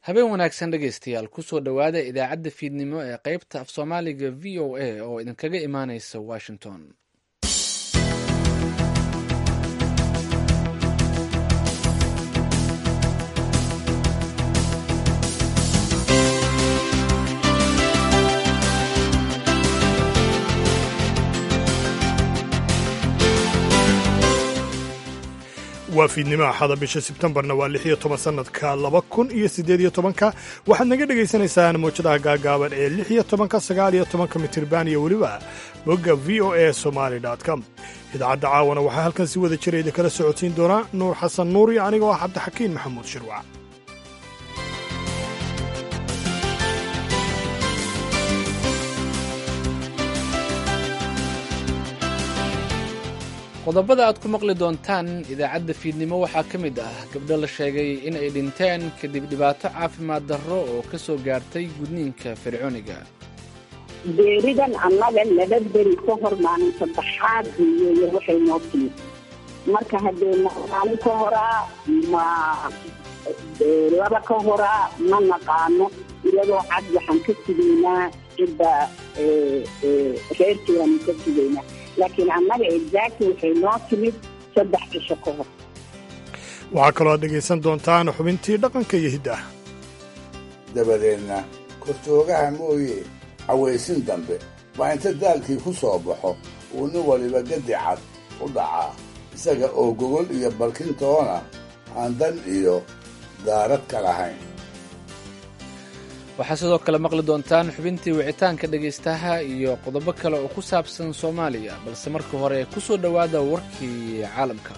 habeen wanaagsan dhegaystayaal kusoo dhowaada idaacadda fiidnimo ee qaybta af soomaaliga v o a oo idinkaga imaaneysa washington waa fiidnimo axada bisha sebtembarna waa lix iyo toban sannadka laba kun iyo siddeed iyo tobanka waxaad naga dhegaysanaysaan mawjadaha gaagaaban ee lix iyo tobanka sagaal iyo tobanka mitirban iyo weliba bogga v o a somaali com idaacadda caawana waxaa halkan si wada jira idinkala socodsiin doonaa nuur xasan nuur iyo anigoo ah cabdixakiin maxamuud shirwac qodobada aad ku maqli doontaan idaacadda fiidnimo waxaa ka mid ah gabdho la sheegay in ay dhinteen kadib dhibaato caafimaad darro oo ka soo gaartay gudniinka fircooniga beeridan annaga laba beri ka hor maalin saddexaad iyo waxay noo timid marka haddee maalin ka horaa ma laba ka horaa ma naqaano iyadoo cad waxaan ka sugaynaa cidda reerkeedaanu ka sugaynaa laakiin annaga exactly waxay noo timid saddex cisho ka hor waxaa kaloo aad dhegaysan doontaan xubintii dhaqanka iyo hidda dabadeedna kortoogaha mooye cawaysin dambe baa inta daalkii ku soo baxo uu nin waliba gadi cad u dhacaa isaga oo gogol iyo balkintoona aan dan iyo daarad ka lahayn waxaa sidoo kale maqli doontaan xubintii wicitaanka dhegaystaha iyo qodobo kale oo ku saabsan soomaaliya balse marka hore ku soo dhowaada warkii caalamka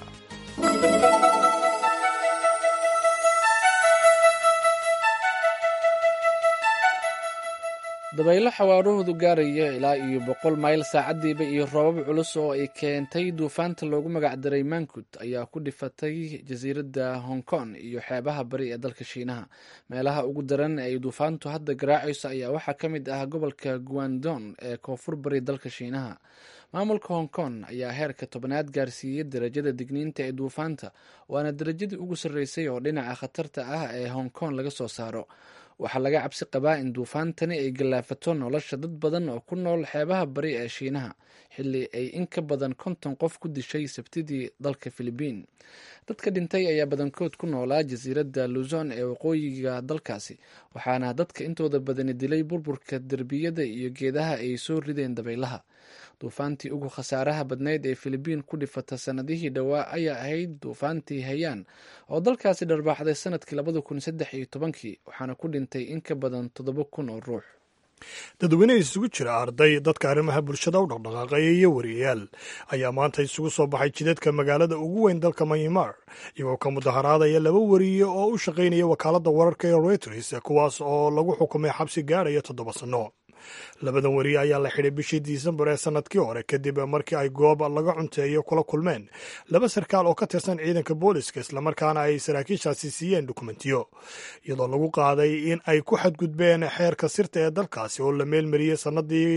dabaylo xawaarahoodu gaaraya ilaa iyo boqol mayl saacadiiba iyo roobab culus oo ay keentay duufaanta loogu magacdaray mankut ayaa ku dhifatay jasiiradda hong kong iyo xeebaha bari ee dalka shiinaha meelaha ugu daran ee ay duufaantu hadda garaacayso ayaa waxaa ka mid ah gobolka guandon ee koonfur bari dalka shiinaha maamulka hong kong ayaa heerka tobnaad gaarsiiyey darajada digniinta ee duufaanta waana darajadii ugu sarreysay oo dhinaca khatarta ah ee hong kong laga soo saaro waxaa laga cabsi qabaa in duufaantani ay gallaafato nolosha dad badan oo ku nool xeebaha bari ee shiinaha xilli ay in ka badan konton qof ku dishay sabtidii dalka filibiin dadka dhintay ayaa badankood ku noolaa jasiiradda luzon ee waqooyiga dalkaasi waxaana dadka intooda badani dilay burburka derbiyada iyo geedaha ay soo rideen dabaylaha duufaantii ugu khasaaraha badnayd ee filibiin ku dhifata sanadihii dhowaa ayaa ahayd duufaantii hayaan oo dalkaasi dharbaaxday sanadkii labada kun saddex iyo tobankii waxaana ku dhintay in ka badan toddoba kun oo ruux dadweyne isugu jira arday dadka arrimaha bulshada u dhaqdhaqaaqaya iyo wariyayaal ayaa maanta isugu soo baxay jidadka magaalada ugu weyn dalka myanmar iyagoo ka mudaharaadaya laba wariye oo u shaqaynaya wakaaladda wararka ee reuters kuwaas oo lagu xukumay xabsi gaadhaya toddoba sanno labadan wariye ayaa la xidhay bishii disembar ee sannadkii hore kadib markii ay goob laga cunteeyo kula kulmeen laba sarkaal oo ka tirsan ciidanka booliska islamarkaana ay saraakiishaasi siiyeen dukumentiyo iyadoo lagu qaaday in ay ku xadgudbeen xeerka sirta ee dalkaasi oo la meelmariyey sannadii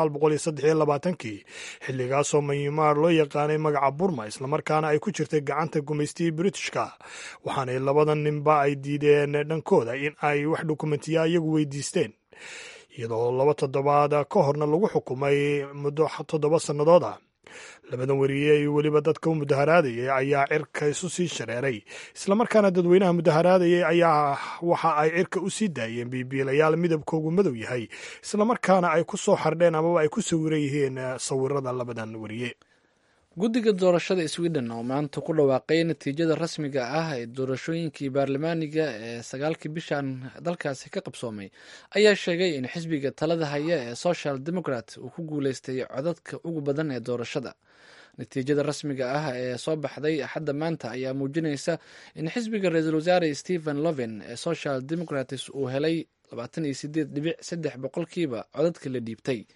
kii xilligaasoo myanmar loo yaqaanay magaca burma islamarkaana ay ku jirtay gacanta gumaystigii britishka waxaanay labadan ninba ay diideen dhankooda in ay wax dukumentiya iyagu weydiisteen iyadoo laba toddobaad ka horna lagu xukumay muddo toddoba sannadood ah labadan wariye iyo weliba dadka u mudaharaadayay ayaa cirka isu sii shareeray islamarkaana dadweynaha mudaharaadayay ayaa waxa ay cirka u sii daayeen biibiilayaal midabkoogu madow yahay islamarkaana ay ku soo xardheen amaba ay ku sawiran yihiin sawirada labadan wariye guddiga doorashada sweden oo maanta ku dhawaaqay natiijada rasmiga ah ee doorashooyinkii baarlamaaniga ee sagaalkii bishan dalkaasi ka qabsoomay ayaa sheegay in xisbiga talada haya ee social democrat uu ku guuleystay codadka ugu badan ee doorashada natiijada rasmiga ah ee soo baxday axadda maanta ayaa muujinaysa in xisbiga ra-iisul wasaare stephen loven ee social democrats uu helay labaatan iyo sideed dhibic saddex boqolkiiba codadka la dhiibtay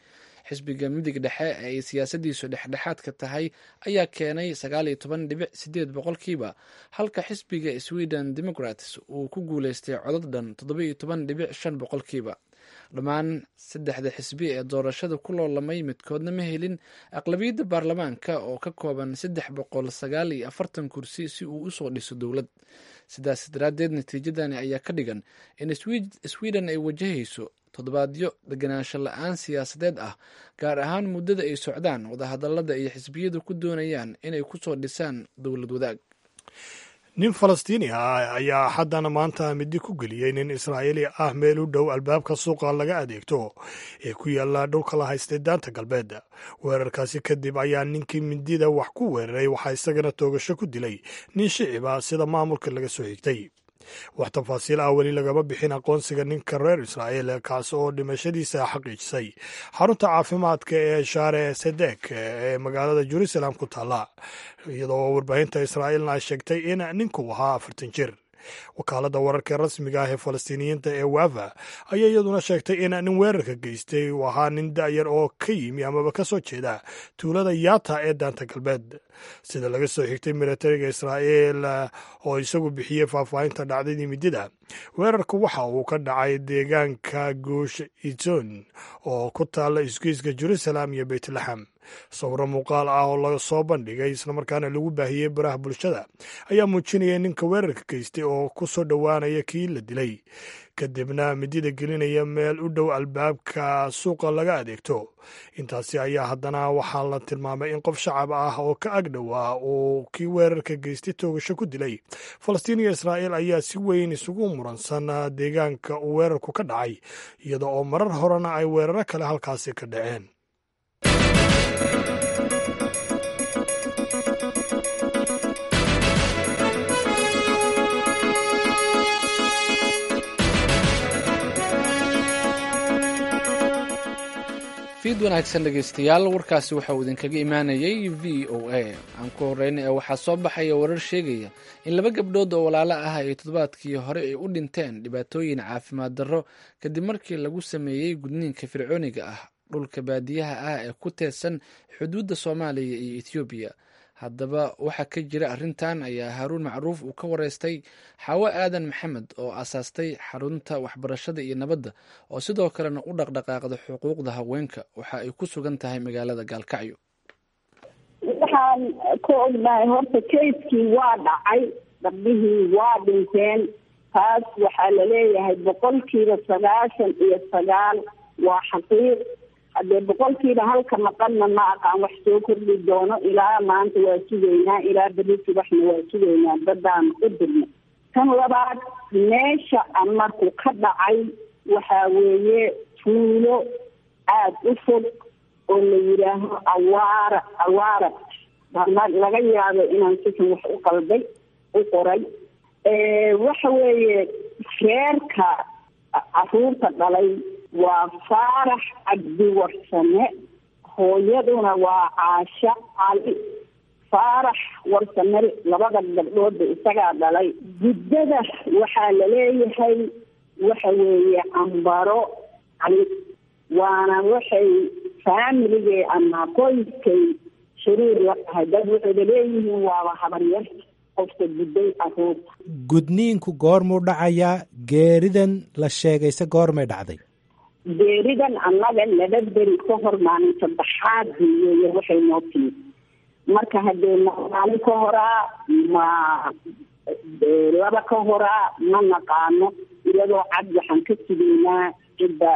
xisbiga midig dhexe ee ay siyaasadiisu dhexdhexaadka tahay ayaa keenay sagaal iyo toban dhibic sideed boqolkiiba halka xisbiga sweden democrats uu ku guuleystay codad dhan toddoba iyo toban dhibic shan boqolkiiba dhammaan saddexda xisbi ee doorashada ku loolamay midkoodna ma helin aqlabiyadda baarlamaanka oo ka kooban saddex boqol sagaal iyo afartan kursi si uu usoo dhiso dowlad sidaas daraaddeed natiijadani ayaa ka dhigan in sweden ay wajahayso toddobaadyo deganaansho la-aan siyaasadeed ah gaar ahaan muddada ay socdaan wadahadalada iyo xisbiyadu ku doonayaan inay kusoo dhisaan dowlad wadaag nin falastiini ah ayaa haddana maanta midi ku geliyey nin israa'iili ah meel u dhow albaabka suuqa laga adeegto ee ku yaalla dhulka la haystay daanta galbeed weerarkaasi kadib ayaa ninkii mindida wax ku weeraray waxaa isagana toogasho ku dilay nin shiciba sida maamulka laga soo xigtay wax tafaasiil ah weli lagama bixin aqoonsiga ninka reer israa'iil kaas oo dhimashadiisa xaqiijisay xarunta caafimaadka ee shaare sedek ee magaalada jerusalem ku taalla iyadoo warbaahinta israa'iilna ay sheegtay in ninku ahaa afartan jir wakaaladda wararka rasmiga ah ee falastiiniyiinta ee wafa ayaa iyaduna sheegtay in nin weerarka geystay uu ahaa nin da'yar oo ka yimi amaba ka soo jeeda tuulada yaata ee daanta galbeed sida laga soo xigtay militariga israa'iil oo isagu bixiyey faahfaahinta dhacdadii midida weerarka waxa uu ka dhacay deegaanka guush iton oo ku taalla isgoyska jerusalem iyo beytlaxam sawiro muuqaal ah oo laga soo bandhigay islamarkaana lagu baahiyey baraha bulshada ayaa muujinaya ninka weerarka geystay oo ku soo dhowaanaya kii la dilay kadibna midida gelinaya meel u dhow albaabka suuqa laga adeegto intaasi ayaa haddana waxaa la tilmaamay in qof shacab ah oo ka agdhowaa uu kii weerarka geystay toogasho ku dilay falastiin iyo israa'iil ayaa si weyn isugu muransan deegaanka uu weerarku ka dhacay iyada oo marar horena ay weeraro kale halkaasi ka dhaceen fiid wanaagsan dhegeystayaal warkaasi waxa uu idinkaga imaanayay v o a aan ku horeyna ee waxaa soo baxaya warar sheegaya in laba gabdhood oo walaalo ah ay toddobaadkii hore ay u dhinteen dhibaatooyin caafimaad darro kadib markii lagu sameeyey gudniinka fircooniga ah dhulka baadiyaha ah ee ku teedsan xuduudda soomaaliya iyo ethoobiya haddaba waxaa ka jira arrintan ayaa haaruun macruuf uu ka wareystay xaawo aadan maxamed oo aasaastay xarunta waxbarashada iyo nabadda oo sidoo kalena u dhaqdhaqaaqda xuquuqda haweenka waxa ay ku sugan tahay magaalada gaalkacyo waxaan ka ognahay horta kayskii waa dhacay gabdhihii waa dhinteen taas waxaa laleeyahay boqolkiiba sagaashan iyo sagaal waa xaqiiq haddee boqolkiiba halka maqanna ma aqaan wax soo kordhi doono ilaa maanta waa sugaynaa ilaa beri subaxna waa sugaynaa dadaan u dirna tan labaad meesha marku ka dhacay waxaa weeye tuulo aada u fog oo la yidhaaho awaara awaara laga yaabo inaan sikan wax u qalday u qoray waxa weeye reerka caruurta dhalay waa faarax cabdi warsame hooyaduna waa caasha cali faarax warsame labada gabdhoodba isagaa dhalay guddada waxaa laleeyahay waxa weeye ambaro cali waana waxay faamiligay ama qoyskay shariir la tahay dad waxay laleeyihiin waaba habaryar qofka gudday caruurta gudniinku goormuu dhacayaa geeridan la sheegayse goormay dhacday geeridan annaga laba beri ka hor maalin saddexaad weeye waxay noo timid marka haddee maalin ka horaa ma laba ka horaa ma naqaano iyadoo cad waxaan ka sugaynaa cidda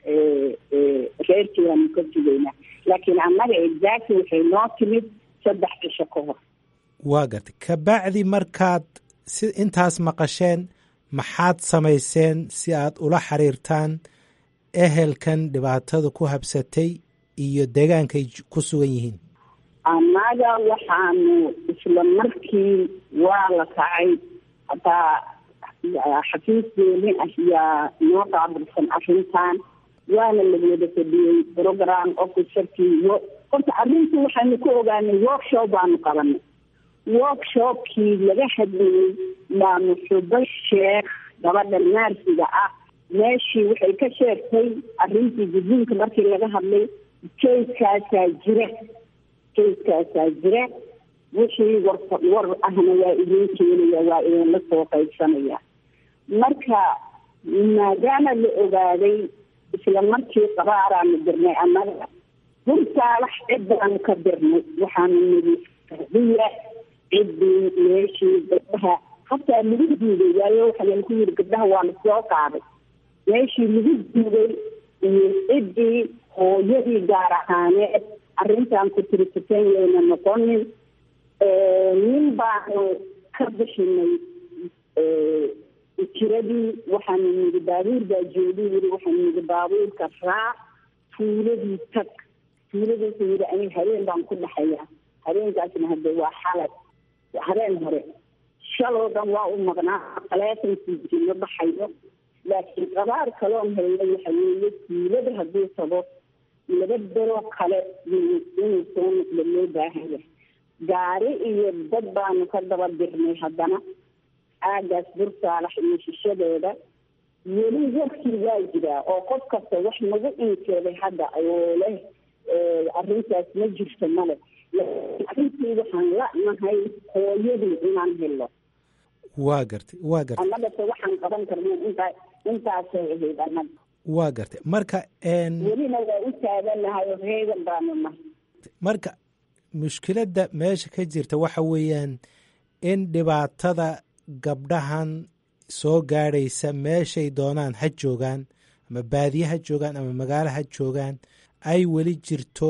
reerkeedaanu ka sugaynaa laakiin annaga exactly waxay noo timid saddex cisho ka hor waa gartay kabacdi markaad si intaas maqasheen maxaad samayseen si aad ula xiriirtaan ehelkan dhibaatada ku habsatay iyo deegaankay ku sugan yihiin annaga waxaanu isla markii waa la kacay hataa xafiiskeeni ayaa noo qaabilsan arrintan waana la wada fadhiyey program officerkii iyo horta arrintu waxaanu ku ogaanay workshop baanu qabanay workshopkii laga hadlayey maanu xubo sheekh gabadha naarsiga ah meeshii waxay ka sheegtay arrintii gudniinka markii laga hadlay jayskaasaa jira jayskaasaa jira wixii war war ahna waa idin keenaya waa idinla soo qaybsanaya marka maadaama la ogaaday isla markii qabaaraanu dirnay annaga bursaalax cid baanu ka dirnay waxaanu nidi diya ciddii meeshii gabdhaha hataa lagu duugay waayo waxaa lagu yiri gabdhaha waa la soo qaaday meeshii lagu duugay iyo ciddii hooyadii gaar ahaaneed arrintan ku tirisatan yayna noqonin nin baanu ka bixinay jiradii waxaanu nidi baabuur baa joogi yiri waxaanu nidi baabuurka raac tuuladii tag tuuladiisu yiri aniga habeen baan ku dhaxayaa habeenkaasna hadde waa xalay habeen hore shaloo dhan waa u maqnaa taleefonkiisii ma baxayo laakiin qabaar kaloon helnay waxa weeye tuulada hadduu tago laba beroo kale inuu soo noqdo loo baahan yahay gaari iyo dad baanu ka daba dirnay haddana aagaas bursaalax iyo shishadeeda weli warkii waa jiraa oo qof kasta wax nagu inkeeday hadda oo leh arrintaas ma jirto male arrintii waxaan la'nahay hooyadii inaan helo waa gartay waa gartay annagase waxaan qaban karna intaa intaasay ahayd annaga waa gartay marka welina waa u taaganahay oo reegan baanu nahay marka mushkiladda meesha ka jirta waxa weeyaan in dhibaatada gabdhahan soo gaadhaysa meeshay doonaan ha joogaan ama baadiye ha joogaan ama magaalo ha joogaan ay weli jirto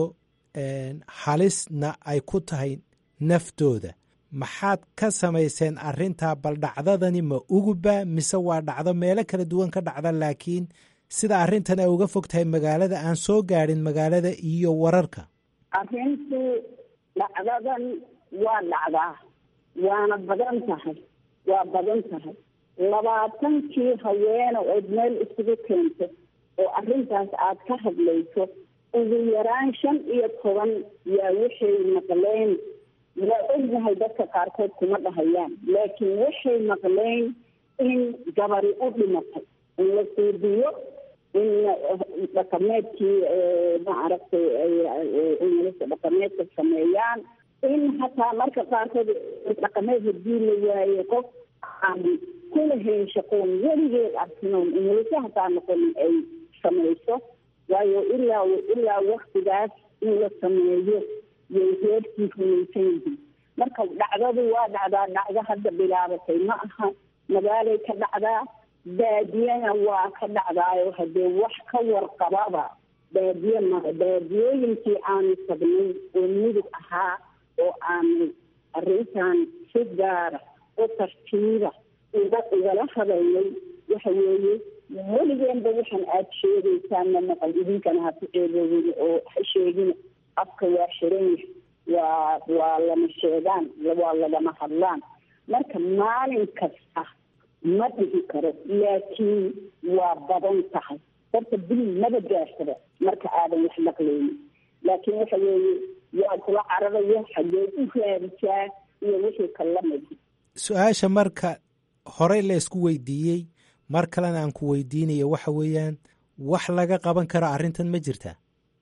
halisna ay ku tahay naftooda maxaad ka samayseen arrintaa bal dhacdadani ma uguba mise waa dhacdo meelo kala duwan ka dhacda laakiin sida arrintan ay uga fog tahay magaalada aan soo gaadhin magaalada iyo wararka arrintu dhacdadan waa dhacdaa waana badan tahay waa badan tahay labaatankii haweene ood meel isugu keento oo arrintaas aad ka hadlayso ugu yaraan shan iyo toban yaa waxay maqleen waa ognahay dadka qaarkood kuma dhahayaan laakiin waxay maqleen in gabari u dhimatay in la suudiyo in dhaqameedkii maaragtay inlasa dhaqameedka sameeyaan in hataa marka qaarkood dhaqameed hadii la waaye qof aan kulahayn shaqoon weligeed arkinoon inlasa hataa noqonin ay samayso waayo ilaa ilaa waktigaas in la sameeyo yay reerkii rumaysan yihiin marka dhacdadu waa dhacdaa dhacdo hadda bilaabatay ma aha magaalay ka dhacdaa baadiyana waa ka dhacdaayo haddee wax ka warqababa baadiye mara baadiyooyinkii aanu tagnay oo mudug ahaa oo aanu arrintan si gaara u tartiiba uga igala hadalnay waxa weeye weligeenba waxaan aada sheegaysaan ma maqal idinkana ha ku ceeboobin oo ha sheegin afka waa xiran yahay waa waa lama sheegaan waa lagama hadlaan marka maalin kasta ma dhihi karo laakiin waa badan tahay horta bil maba gaarsada marka aadan wax maqlaynin laakiin waxa weeye waa kula cararaya xageed u raadisaa iyo wixii kalamid su-aasha marka horey la isku weydiiyey mar kalena aan ku weydiinayo waxa weeyaan wax laga qaban karo arrintan ma jirtaa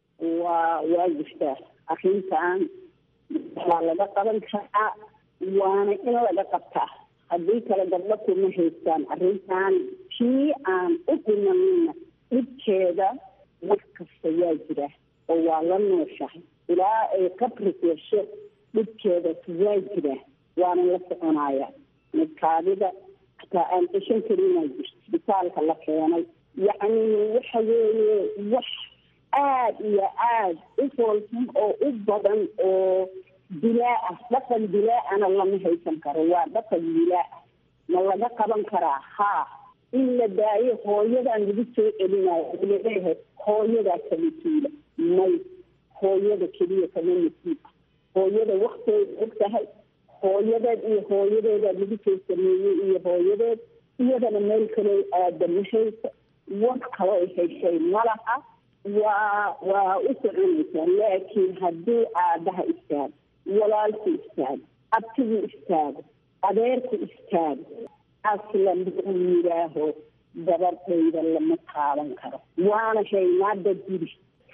waa waa jirtaa arrintan waa laga qaban karaa waana in laga qabtaa haddii kale gabdho kuma haystaan arrintan kii aan u dhimanina dhibkeeda wax kasta waa jira oo waa la nooshahay ilaa ay qabri yeesho dhibkeeda waa jira waana la soconaya midkaadida hataa aan ceshan karinaa jirto isbitaalka la keenay yacni waxa weeye wax aada iyo aada u foolxun oo u badan oo dilaa ah dhaqan dilaa-ana lama haysan karo waa dhaqan dilaa ah ma laga qaban karaa haa in la daayo hooyadan lagu soo celinayo laleeyahay hooyadaa kama tuula may hooyada keliya kama masiib ah hooyada wakteed og tahay hooyadeed iyo hooyadeeda lagu soo sameeyey iyo hooyadeed iyadana meel kaloo aada ma hayso war kaloo heshay malaha waa waa u soconaysaa laakiin haddii aabaha istaago walaalku istaago abtigu istaago adeerku istaago aslan uu yidhaaho gabadhayda lama taaban karo waana haynaada guri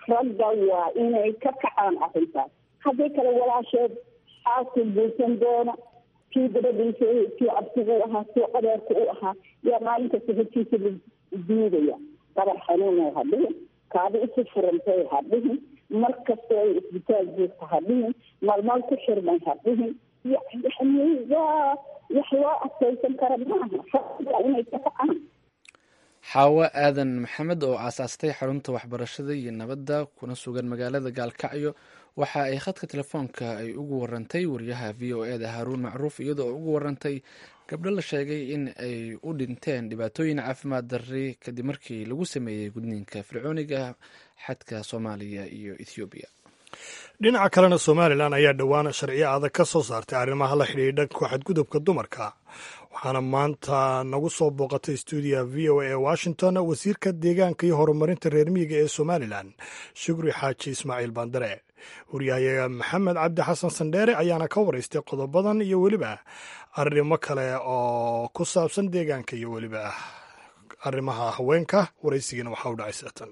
ragga waa inay ka kacaan arrintaas haddii kale walaasheed xaaskii guursan doona kii dabadiisa kii abtigu ahaa kii adeerku u ahaa yaa maalin kasta hortiisa la duugaya dabar xanuunay ha dhihin kaadi isu furantay ha dhihin mar kastoo ay isbitaal joogta ha dhihin malmal ku xirmay ha dhihin yani waa wax loo adkaysan kara maaha ragga inay ka kacaan xaawo aadan maxamed oo aasaastay xarunta waxbarashada iyo nabadda kuna sugan magaalada gaalkacyo waxa ay khadka telefoonka ay ugu warantay wariyaha v o e da haaruun macruuf iyadoo ugu warantay gabdho la sheegay in ay u dhinteen dhibaatooyin caafimaad darri kadib markii lagu sameeyey gudniinka fircooniga xadka soomaaliya iyo ethoobiya dhinaca kalena somalilan ayaa dhowaan sharciyo adag ka soo saartay arrimaha la xidhiidha ku xadgudubka dumarka waxaana maanta nagu soo booqatay stuudiya v o e washington wasiirka deegaanka iyo horumarinta reer miyiga ee somalilan shukri xaaji ismaaciil bandare waryahayaga maxamed cabdi xasan sandheere ayaana ka waraystay qodobadan iyo weliba arrimo kale oo ku saabsan deegaanka iyo weliba arrimaha haweenka waraysigiina waxaa u dhacay seatan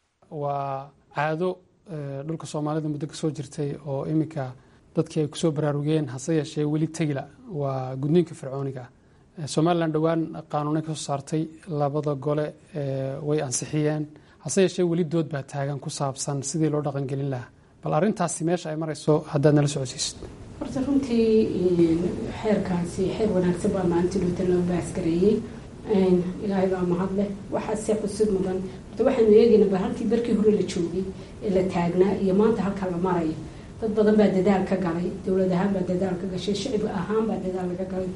waa caado dhulka soomaalida muddo ka soo jirtay oo iminka dadkii ay kusoo baraarugeen hase yeeshee weli tegila waa gudniinka fircooniga somalilan dhowaan qaanuunay ka soo saartay labada gole way ansixiyeen hase yeeshee weli dood baa taagan ku saabsan sidii loo dhaqangelin lahaa bal arrintaasi meesha ay marayso haddaad nala socodsiisid horta runtii xeerkaasi xeer wanaagsan baa maalintii dhowta loo baasgareeyey ilaahay baa mahad leh waxaase xusud mudan horta waxaanu eegaynaa ba halkii barkii hore la joogay ee la taagnaa iyo maanta halka la marayo dad badan baa dadaal ka galay dowlad ahaan baa dadaal ka gashay shicib ahaan baa dadaal laga galay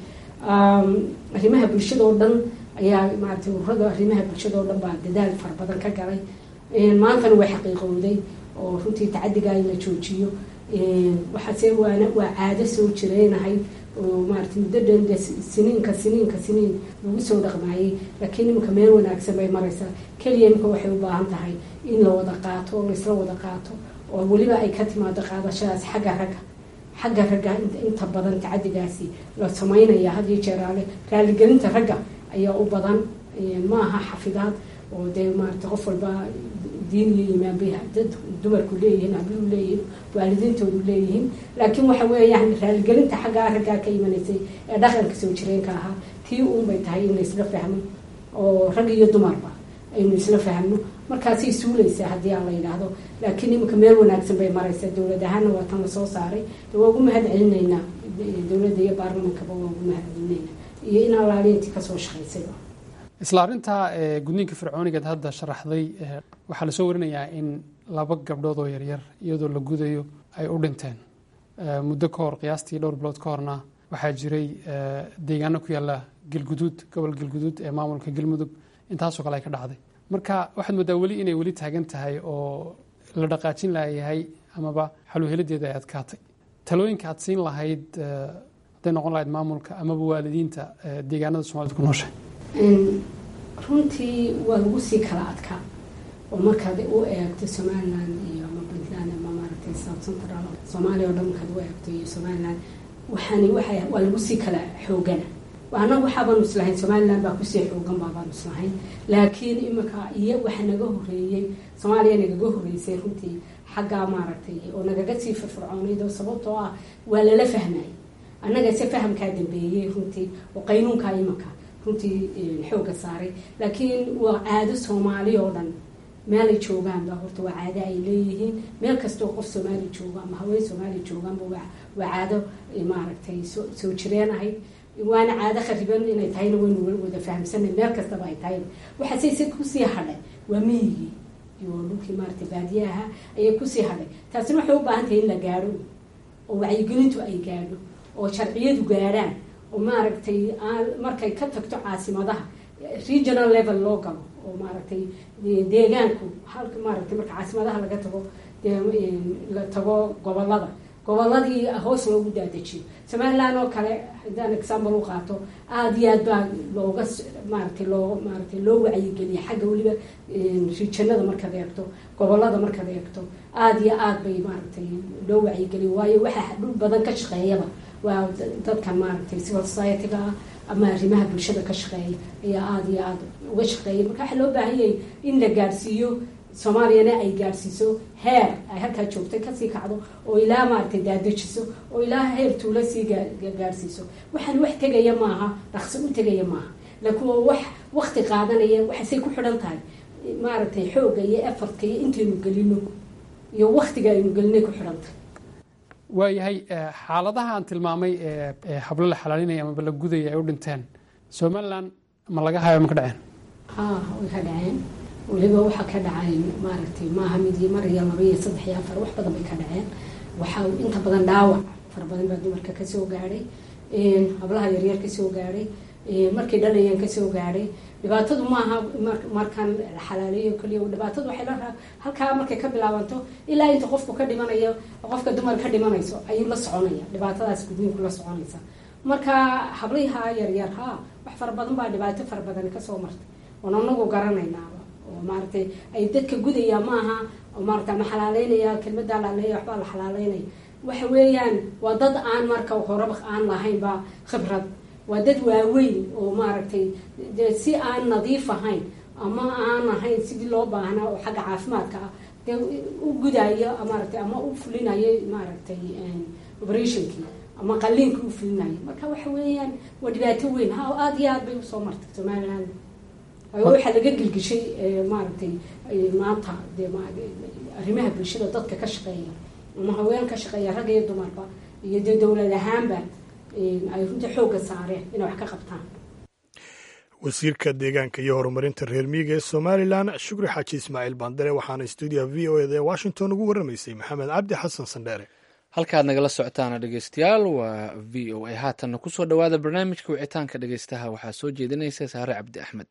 arrimaha bulshada oo dhan ayaa maaragtay ururada arrimaha bulshada oo dhan baa dadaal fara badan ka galay maantana way xaqiiqowday oo runtii tacadigaa in la joojiyo waxaase waana waa caado soo jireynahay oo maarata muddo dhan de siniinka siniinka siniin lagu soo dhaqmaayey laakiin iminka meel wanaagsan bay maraysaa keliya imika waxay u baahan tahay in la wada qaato oo laisla wada qaato oo weliba ay ka timaado qaadashadaas xagga ragga xagga ragga inta badan tacadigaasi la samaynaya hadiyo jeeraale raaligelinta ragga ayaa u badan ma aha xafidaad oo dee maarata qof walba diin iyo iimaan bay dad dumarku leeyihiin habluhu leeyihiin waalidiintoodu leeyihiin laakiin waxa weeyaan raaligelinta xaggaa raggaa ka imanaysay ee dhaqanka soo jireenka ahaa tii uunbay tahay in laisla fahmo oo rag iyo dumarba aynu isla fahmno markaasay suulaysaa haddii aan la yidhaahdo laakiin iminka meel wanaagsan bay maraysaa dowlad ahaana waa tan lasoo saaray waa ugu mahad celinaynaa dowladda iyo baarlamankaba waa ugu mahad celinaynaa iyo in alaaliintii kasoo shaqaysayba isla arrintaa gudniinka fircoonigeed hadda sharaxday waxaa lasoo warinayaa in laba gabdhood oo yaryar iyadoo la gudayo ay u dhinteen muddo ka hor qiyaastii dhowr bilood ka horna waxaa jiray deegaano ku yaalla galguduud gobol galguduud ee maamulka galmudug intaasoo kale ay ka dhacday marka waxaad moodaa weli inay weli taagan tahay oo la dhaqaajin layahay amaba xaluhelideeda ay adkaatay talooyinka aad siin lahayd hadday noqon lahayd maamulka amaba waalidiinta deegaanada soomaalida ku nooshay runtii waa lagu sii kala adkaa oo markaad u eegto somaliland iyo ama puntland ama maaragtay south central soomaaliya oo dhan markaad u eegto iyo somaliland waxaani waxa waa lagu sii kala xoogana annaga waxaabaanu islahayn somaliland baa kusii xoogan baabaanu islahayn laakiin imika iyo waxa naga horeeyey soomaaliya nagaga horeysay runtii xaggaa maaragtay oo nagaga sii firfircoonayd oo sababtoo ah waa lala fahmay annaga se fahamkaa dambeeyey runtii oo qaynuunkaa imika runtii xooga saaray laakiin waa caado soomaali oo dhan meelay joogaanba horta waa caado ay leeyihiin meel kastoo qof soomaali jooga ama haween soomaali joogaanba waa caado maaragtay soo jireen ahayd waana caado khariban inay tahayna waynu wada fahamsanay meel kastaba ay tahay waxaase se kusii hadhay waa miyigii iyo dhulkii maaragtay baadiyaha ayay kusii hadhay taasina waxay u baahan tahay in la gaadho oo wacyigelintu ay gaadho oo sharciyadu gaadhaan oo maaragtay markay ka tagto caasimadaha regional level loo galo oo maaragtay deegaanku halka maaragtay marka caasimadaha laga tago la tago gobolada goboladii hoos loogu daadajiyo somaliland oo kale haddaan example u qaato aada iyo aad baa looga maaragtay loo maaragtay loo wacyigeliya xagga weliba rijanada markaad eegto gobolada markaad eegto aada iyo aad bay maaragtay loo wacyigeliya waayo waxaa dhul badan ka shaqeeyaba waa dadkan maaragtay civil society-ga ah ama arrimaha bulshada ka shaqeeya ayaa aada iyo aada uga shaqeeya marka waxaa loo baahan yahay in la gaadhsiiyo soomaaliyana ay gaadhsiiso heer ay halkaa joogtay kasii kacdo oo ilaa maaragtay daadejiso oo ilaa heer tuulo sii gaadhsiiso waxaan wax tegaya maaha dhaqso u tegaya maaha laakiin waa wax wakti qaadanaya waxaasay ku xidhan tahay maaragtay xoogga iyo efortka iyo intaynu gelino iyo waktiga aynu gelinay ku xidhan tahay waayahay xaaladaha aan tilmaamay ee hablo la xalaalinaya amaba la gudaya ay u dhinteen somalilan ma laga hayo ma ka dhaceen ha way ka dhaceen weliba waxaa ka dhacay maaragtay maaha mid iyo mar iyo laba iyo saddex iyo afar wax badan bay ka dhaceen waxaa inta badan dhaawac fara badan baa dumarka kasoo gaadhay hablaha yaryar kasoo gaadhay markay dhalayeen kasoo gaadhay dhibaatadu maaha markaan xalaaleeyo kaliya dhibaatadu waxay la halkaa markay ka bilaabanto ilaa inta qofku ka dhimanayo qofka dumar ka dhimanayso ayuu la soconaya dhibaatadaas gudniinku la soconaysa marka habliha yaryar ha wax fara badan baa dhibaato fara badan kasoo martay oon anagu garanaynaaba oo maaragtay ay dadka gudaya maaha oo maarata ma xalaaleynaya kelmadaa laleeya waxbaa la xalaaleynaya waxa weeyaan waa dad aan marka horaba aan lahaynba khibrad waa dad waaweyn oo maaragtay de si aan nadiif ahayn ama aan ahayn sidii loo baahnaa oo xagga caafimaadka ah dee u gudayo maaragtay ama u fulinayo maaragtay operationkii ama qaliinkii u fulinayo marka waxa weeyaan waa dhibaato weyn ha aada iyo aad bay usoo martay somaliland waxaa laga gelgishay maaragtay maanta de arrimaha bulshada dadka ka shaqeeya ama haween ka shaqeeya rag iyo dumarba iyo dee dowlad ahaanba ay runtii xoogga saareen inay wax ka qabtaan wasiirka deegaanka iyo horumarinta reer miyiga ee somalilan shukri xaaji ismaaciil bandare waxaana stuudiyaha v o eda ee washington ugu warramaysay maxamed cabdi xasan sandheere halkaad nagala socotaana dhegeystayaal waa v o a haatanna kusoo dhowaada barnaamijka wicitaanka dhegeystaha waxaa soo jeedinaysa saare cabdi axmed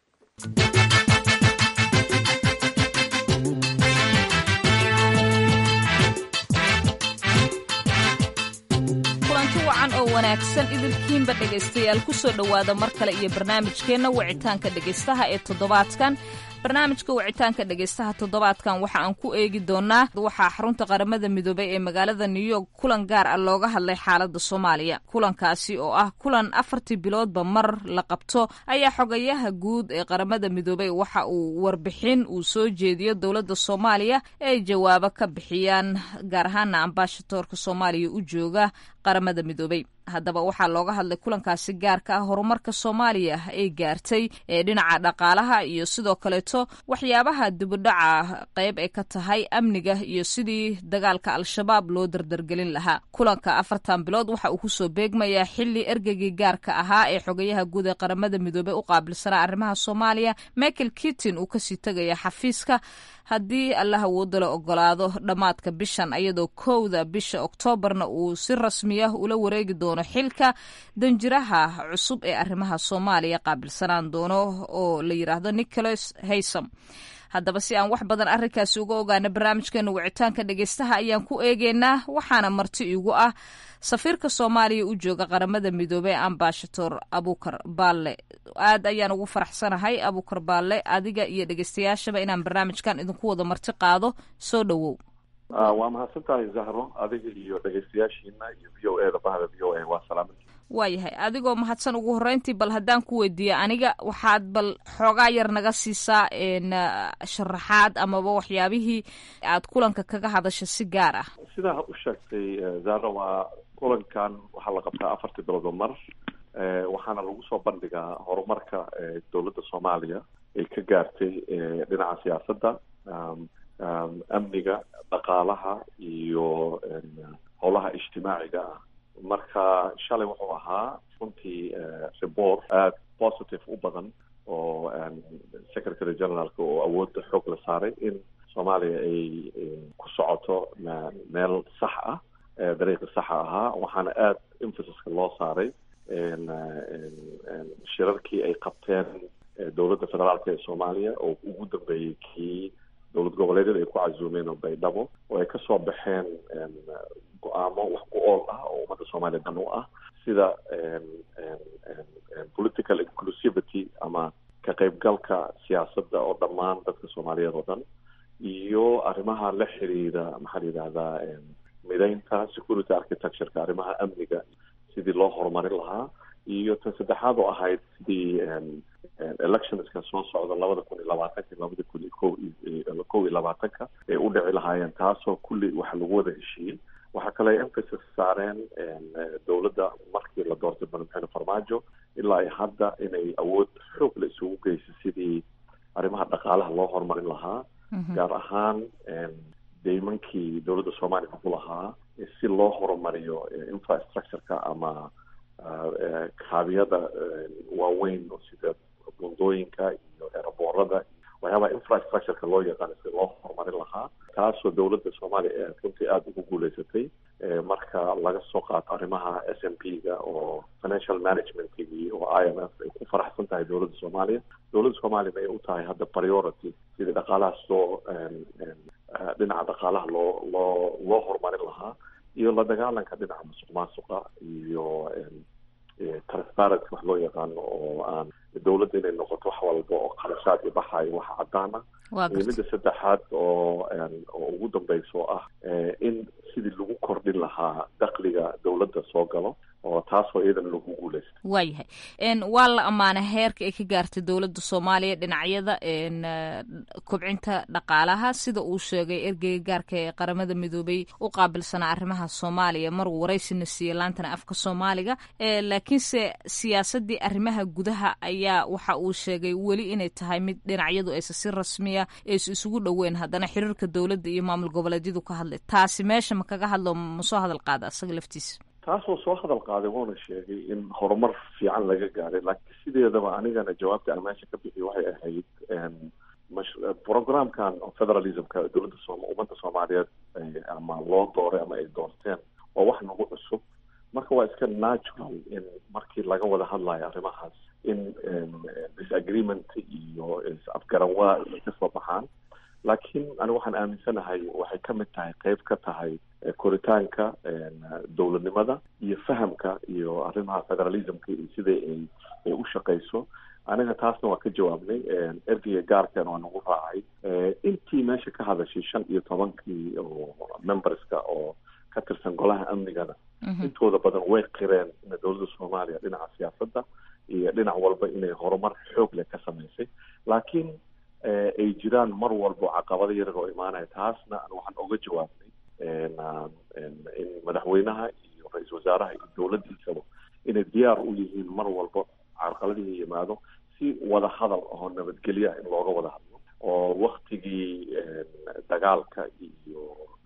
kulanti wacan oo wanaagsan idilkiinba dhegaystayaal ku soo dhowaada mar kale iyo barnaamijkeenna wicitaanka dhegaystaha ee toddobaadkan barnaamijka wicitaanka dhegaystaha toddobaadkan waxa aan ku eegi doonaa waxaa xarunta qaramada midoobay ee magaalada new york kulan gaar ah looga hadlay xaalada soomaaliya kulankaasi oo ah kulan afartii biloodba mar la qabto ayaa xogayaha guud ee qaramada midoobay waxa uu warbixin uu soo jeediyo dowladda soomaaliya ee ay jawaabo ka bixiyaan gaar ahaana ambaashadoorka soomaaliya u jooga qaramada midoobay haddaba waxaa looga hadlay kulankaasi gaarka ah horumarka soomaaliya ay gaartay ee dhinaca dhaqaalaha iyo sidoo kaleeto waxyaabaha dibudhaca qayb ay ka tahay amniga iyo sidii dagaalka al-shabaab loo dardargelin lahaa kulanka afartan bilood waxa uu kusoo beegmayaa xili ergeygii gaarka ahaa ee xogayaha guud ee qaramada midoobey u qaabilsanaa arrimaha soomaaliya michael kittin uu kasii tegaya xafiiska haddii allah awoodda la ogolaado dhammaadka bishan iyadoo kowda bisha oktoobarna uu si rasmi ah ula wareegi doono xilka danjiraha cusub ee arrimaha soomaaliya qaabilsanaan doono oo la yidhaahdo nicholas haysam haddaba si aan wax badan arrinkaasi uga ogaana barnaamijkeena wicitaanka dhegeystaha ayaan ku eegeynaa waxaana marti igu ah safiirka soomaaliya u jooga qaramada midoobey ambashator abukar baalle aad ayaan ugu faraxsanahay abukar baalle adiga iyo dhegeystayaashaba inaan barnaamijkan idinku wada marti qaado soo dhowow waa mahadsan tahay zahro adiga iyo dhegeystayaashiina iyo v o e da bahda v o a waa salaama waayahay adigoo mahadsan ugu horreyntii bal haddaan ku weydiiya aniga waxaad bal xoogaa yar naga siisaa sharaxaad amaba waxyaabihii aad kulanka kaga hadasha si gaar ah sidaa u sheegtay zahro waa kulankan waxaa la qabtaa afartii biloodoo mar waxaana lagu soo bandhigaa horumarka dowladda soomaaliya ay ka gaartay dhinaca siyaasadda amniga dhaqaalaha iyo howlaha ijtimaaciga ah marka shalay wuxuu ahaa runtii report aada positive u badan oo secretary generaalka oo awoodda xoog la saaray in soomaaliya ay ku socoto meel sax ah dariiqi saxa ahaa waxaana aada emphasiska loo saaray shirarkii ay qabteen dowladda federaalka ee soomaaliya oo ugu dambeeyey kii dowlad goboleedyada ay ku casuumeen oo baydhabo oo ay kasoo baxeen go-aamo wax ku ool ah oo ummadda soomaaliya dan u ah sida political inclusivity ama ka qaybgalka siyaasadda oo dhammaan dadka soomaaliyeed oo dhan iyo arrimaha la xiriira maxaa la yidhahdaa mideynta security architectureka arrimaha amniga sidii loo horumarin lahaa iyo tan saddexaad oo ahayd sidii electionska soo socda labada kun iyo labaatanka labada kun iyo ko iyo kow iyo labaatanka ay u dhici lahaayeen taasoo kulli waxa lagu wada heshiiyey waxaa kale ay emphasis saareen dowladda markii la doortay madaxweyne farmaajo ilaa iyo hadda inay awood xoog la isugu geysay sidii arrimaha dhaqaalaha loo horumarin lahaa gaar ahaan deymankii dowladda soomaaliya ku lahaa si loo horumariyo infrastructureka ama kaabiyada waaweyn oo sida bundooyinka iyo eraboorada waxyaabaha infrastructureka loo yaqaano si loo horumarin lahaa taasoo dowladda soomaaliya ee runtii aada ugu guuleysatay marka laga soo qaato arrimaha s m p ga oo financial managementkii oo i m f ay ku faraxsan tahay dowladda soomaaliya dowladda soomaaliyana ay u tahay hadda priority sidii dhaqaalahaas loo dhinaca dhaqaalaha loo loo loo horumarin lahaa iyo la dagaalanka dhinaca musuq maasuqa iyo transparency wax loo yaqaano oo aan dowladda inay noqoto wax walba oo kharashaad iyo baxayo wax cadaan ah iyo midda saddexaad oo oo ugu dambeysa oo ah in sidii lagu kordhin lahaa dakliga dowladda soo galo oo taasoo iyadana lagu guuleysta waayahay waa la ammaanay heerka ay ka gaartay dowladda soomaaliya dhinacyada kobcinta dhaqaalaha sida uu sheegay ergeyga gaarka ee qaramada midoobay u qaabilsanaa arrimaha soomaaliya maruu waraysina siiyey laantana afka soomaaliga laakiinse siyaasadii arrimaha gudaha ayaa waxa uu sheegay weli inay tahay mid dhinacyadu aysa si rasmiya aysu isugu dhoweyn haddana xiriirka dowladda iyo maamul goboleedyadu ka hadlay taasi meesha ma kaga hadlo ma soo hadal qaada asaga laftiisa taasoo soo hadal qaaday wuuna sheegay in horumar fiican laga gaaray laakiin sideedaba anigana jawaabta aan meesha ka bixiy waxay ahayd programkan federalismka dowladda soom ummadda soomaaliyeed ama loo dooray ama ay doorteen waa wax nagu cusub marka waa iska natural in markii laga wada hadlayo arrimahaas in disagreement iyo is-afgaranwaa ay kasoo baxaan laakiin ani waxaan aaminsanahay waxay ka mid tahay qeyb ka tahay koritaanka dowladnimada iyo fahamka iyo arrimaha federalismka iyo sida ay ay u shaqeyso aniga taasna waa ka jawaabnay ergeyga gaarkan waa nagu raacay intii meesha ka hadashay shan iyo tobankii oo memberska oo ka tirsan golaha amnigana intooda badan way qireen in dowladda soomaaliya dhinaca siyaasadda iyo dhinac walba inay horumar xoog leh ka samaysay laakiin ay jiraan mar walbo caqabado yarar oo imaanaya taasna waxaan oga jawaabnay in madaxweynaha iyo ra-iisul wasaaraha iyo dowladdiisaba inay diyaar u yihiin mar walbo carqaladihii yimaado si wada hadal oo nabadgelya in looga wada hadlo oo waktigii dagaalka iyo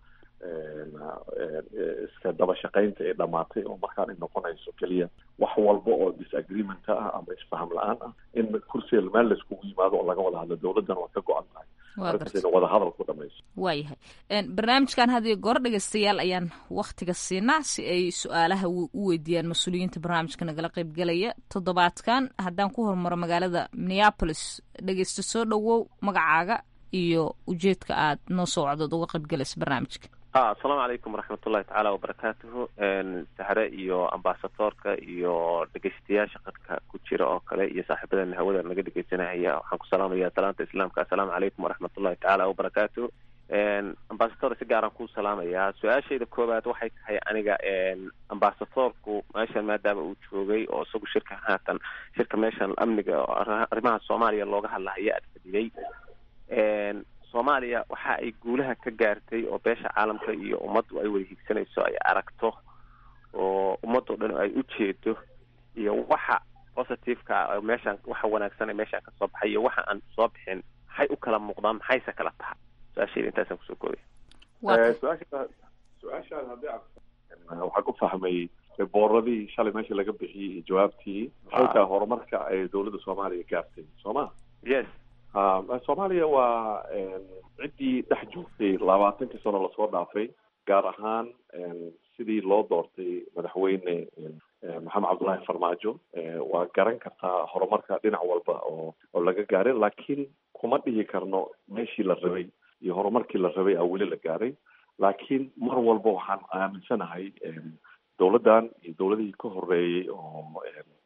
iska daba shaqaynta ay dhamaatay oo markaan ay noqonayso keliya wax walba oo disagreement ah ama isfaham la-aan ah in kursiga meel laiskugu yimaado oo laga wada hadlo dowladdana waa ka go-an tahay arrintaas ina wada hadal ku dhamayso waayahay barnaamijkan hadiyo goor dhegeystayaal ayaan waktiga siinaa si ay su-aalaha u weydiiyaan mas-uuliyiinta barnaamijka nagala qeybgelaya toddobaadkan haddaan ku hormaro magaalada minneapolis dhegeysta soo dhowow magacaaga iyo ujeedka aad noo soo wacdood uga qeybgalaysa barnaamijka a asalaamu calaykum waraxmatullahi tacaala wabarakaatuhu sahre iyo ambasadoorka iyo dhegeystayaasha qadka ku jira oo kale iyo saaxiibadana hawada naga dhegeysanahaya waxaan ku salaamaya salaanta islaamka assalaamu calaykum waraxmatullahi tacaala wabarakaatuhu ambasador si gaaraan ku salaamayaa su-aashayda koowaad waxay tahay aniga ambasadoorku meeshan maadaama uu joogay oo isagu shirka haatan shirka meeshan amniga arrimaha soomaaliya looga hadlahaya aad fadhiyay soomaaliya waxa ay guulaha ka gaartay oo beesha caalamka iyo ummaddu ay wada higsanayso ay aragto oo ummadoo dhan ay u jeedo iyo waxa positiveka meeshaan waxa wanaagsan meeshaan kasoo baxay iyo waxa aan soo bixin maxay u kala muuqdaan maxayse kala tahay su-aashayda intaasaan kusoo koobaya su-aasha su-aashaan haddii aan waxaan ku fahmay booradii shalay meesha laga bixiyey iyo jawaabtii maxay tahay horumarka ay dowladda soomaaliya gaartay soo ma yes soomaaliya waa ciddii dhex joogtay labaatankii sano lasoo dhaafay gaar ahaan sidii loo doortay madaxweyne maxamed cabdullaahi farmaajo waa garan kartaa horumarka dhinac walba oo oo laga gaaray laakiin kuma dhihi karno meeshii la rabay iyo horumarkii la rabay a weli la gaaray laakiin mar walba waxaan aaminsanahay dowladdan iyo dowladihii ka horeeyey oo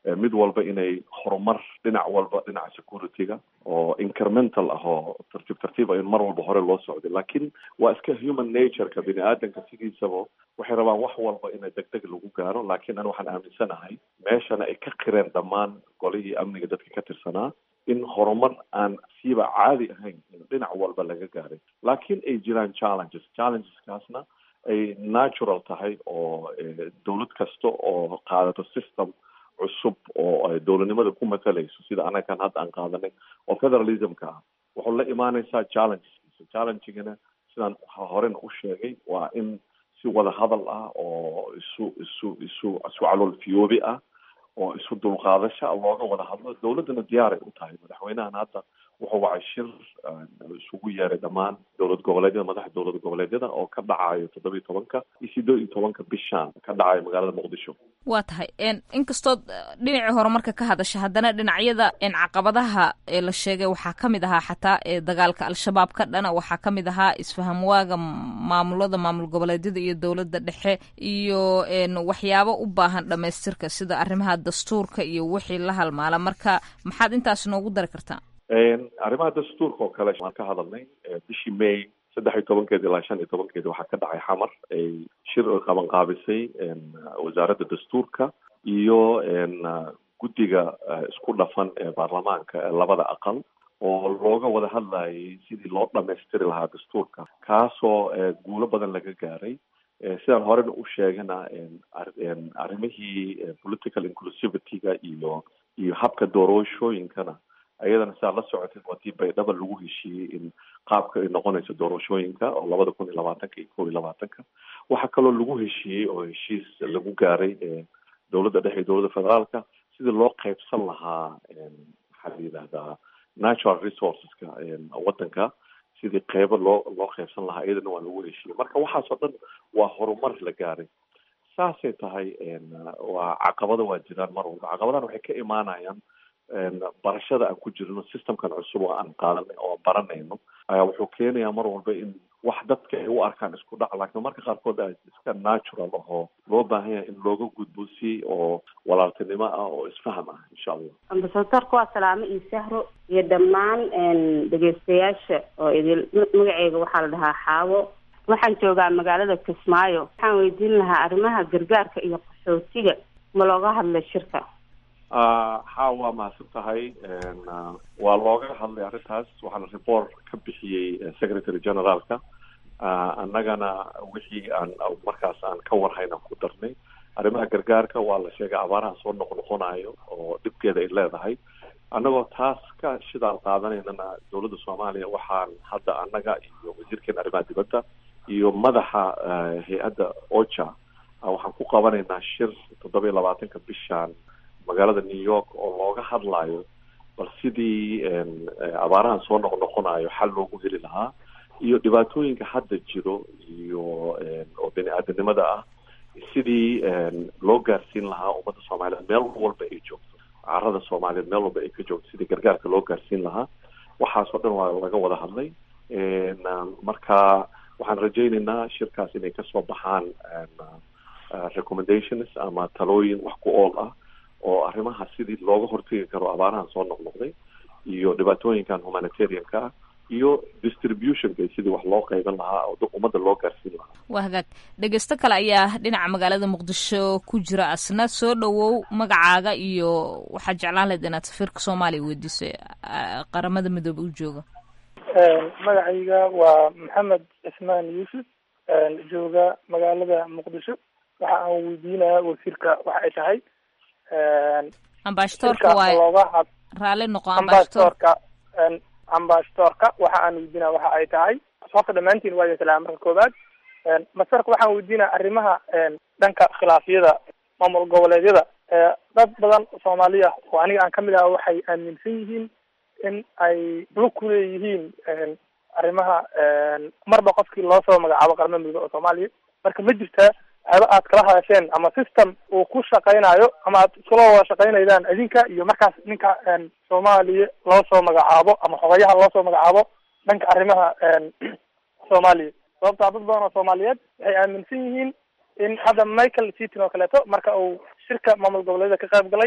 mid walba inay horumar dhinac walba dhinaca security-ga oo incremental ah oo tartiib tartiib a in mar walba hore loo socday laakiin waa iska human nature-ka bini aadanka sidiisaba waxay rabaan wax walba ina deg deg lagu gaaro laakiin an waxaan aaminsanahay meeshana ay ka qireen dhammaan golihii amniga dadka ka tirsanaa in horumar aan siiba caadi ahayn dhinac walba laga gaaray laakiin ay jiraan challenges challengeskaasna ay natural tahay oo dawlad kasta oo qaadato system cusub oo dowladnimada ku matalayso sida anagan hadda aan qaadanay oo federalismka ah wuxuu la imaanaysaa challengeskiisa challengigana sidaan horena u sheegay waa in si wada hadal ah oo isu isu isu isu calool fiyoobi ah oo isu dulqaadasha looga wada hadlo dawladdana diyaaray u tahay madaxweynahan hadda wuxuu wacay shir isugu yeeray dhammaan dowlad goboleedyada madaxa dowlad goboleedyada oo ka dhacayo toddoba iyo tobanka iyo sideed iyo tobanka bishaan ka dhacayo magaalada muqdisho waa tahay inkastood dhinacii horumarka ka hadasha haddana dhinacyada caqabadaha ee la sheegay waxaa ka mid ahaa xataa ee dagaalka al-shabaab ka dhana waxaa ka mid ahaa isfahamwaaga maamulada maamul goboleedyada iyo dowladda dhexe iyo waxyaabo u baahan dhamaystirka sida arrimaha dastuurka iyo wixii la halmaala marka maxaad intaas noogu dari kartaa arrimaha dastuurka oo kale waan ka hadalnay bishii may saddex iyo tobankeedi ilaa shan iyo tobankeedi waxaa ka dhacay xamar ay shir oy qabanqaabisay wasaaradda dastuurka iyo guddiga isku dhafan ee baarlamaanka ee labada aqal oo looga wada hadlayay sidii loo dhamaystiri lahaa dastuurka kaasoo guulo badan laga gaaray sidaan horena u sheegana arrimihii political inclusivity-ga iyo iyo habka doorashooyinkana ayadana sidaad la socoteed waa tii baydhaba lagu heshiiyey in qaabka ay noqonayso doorashooyinka oo labada kun iyo labaatanka iyo kob iyo labaatanka waxaa kaloo lagu heshiiyey oo heshiis lagu gaaray dowladda dhexe iyo dowladda federaalka sidii loo qeybsan lahaa maxaa la yidhahdaa natural resourceska waddanka sidii qeybo loo loo qeybsan lahaa iyadana waa lagu heshiiyey marka waxaasoo dhan waa horumar la gaaray saasay tahay waa caqabado waa jiraan mar walba caqabadahan waxay ka imaanayaan barashada aan ku jirno systemkan cusub oo aan qaadanay oo aan baranayno ayaa wuxuu keenayaa mar walba in wax dadka ay u arkaan isku dhac laakiin marka qaarkood a iska natural ahoo loo baahan yahay in looga gudbo si oo walaaltinimo ah oo isfaham ah insha allah ambasadorka waa salaamo iyo sahro iyo dhammaan dhegeystayaasha oo idil magaceyga waxaa la dhahaa xaawo waxaan joogaa magaalada kismaayo waxaan weydiin lahaa arrimaha gargaarka iyo qaxootiga ma looga hadlay shirka ha waa mahadsan tahay waa looga hadlay arrintaas waxaana report ka bixiyey secretary generaalka annagana wixii aan markaas aan ka warhayn aan ku darnay arrimaha gargaarka waa la sheegay abaaraha soo noqnoqonayo oo dhibkeeda ay leedahay annagoo taas ka shidaal qaadanaynana dowladda soomaaliya waxaan hadda annaga iyo wasiirkeena arrimaha dibadda iyo madaxa hay-adda ocha waxaan ku qabanaynaa shir toddoba iyo labaatanka bishaan magaalada new york oo looga hadlayo bal sidii abaarahan soo noqnoqonayo xal loogu heli lahaa iyo dhibaatooyinka hadda jiro iyo oo bini aadanimada ah sidii loo gaarsiin lahaa ummadda soomaaliyeed meel walba ay joogto carada soomaaliyeed meel walba ay ka joogto sidii gargaarka loo gaarsiin lahaa waxaasoo dhan waa laga wada hadlay marka waxaan rajaynaynaa shirkaas inay kasoo baxaan recommendations ama talooyin wax ku ool ah oo arrimaha sidii looga hortegi karo abaarahan soo noqnoqday iyo dhibaatooyinkan humanitarianka ah iyo distributionka sidii wax loo qayban lahaa oo ummadda loo gaarsiin lahaa waa hagaag dhegeysto kale ayaa dhinaca magaalada muqdisho ku jira asna soo dhowow magacaaga iyo waxaad jeclaan lahayd inaad safiirka soomaaliya weydiiso qaramada midoobe u jooga magacayga waa maxamed cismaan yuusuf jooga magaalada muqdisho waxa aan weydiinaya wasiirka waxa ay tahay ambashadoorka waay raalli noqo ambashadoorka ambashadoorka waxa aan weydiinaya waxa ay tahay horta dhammaantiin waa idin salaama marka koowaad masarka waxaan weydiinaya arrimaha dhanka khilaafyada maamul goboleedyada dad badan soomaali ah oo aniga aan kamid aha waxay aaminsan yihiin in ay lug ku leeyihiin arrimaha marba qofkii loo soo magacaabo qaramada midoobe oo soomaaliya marka ma jirtaa aba aad kala hadasheen ama system uu ku shaqaynayo ama aad iskula wada shaqaynaydaan idinka iyo markaas ninka soomaaliya loo soo magacaabo ama xogayaha loo soo magacaabo dhanka arrimaha soomaaliya sababtaa dad badan oo soomaaliyeed waxay aaminsan yihiin in hadda michael seaton oo kaleeto marka uu shirka maamul goboleedyada ka qayb galay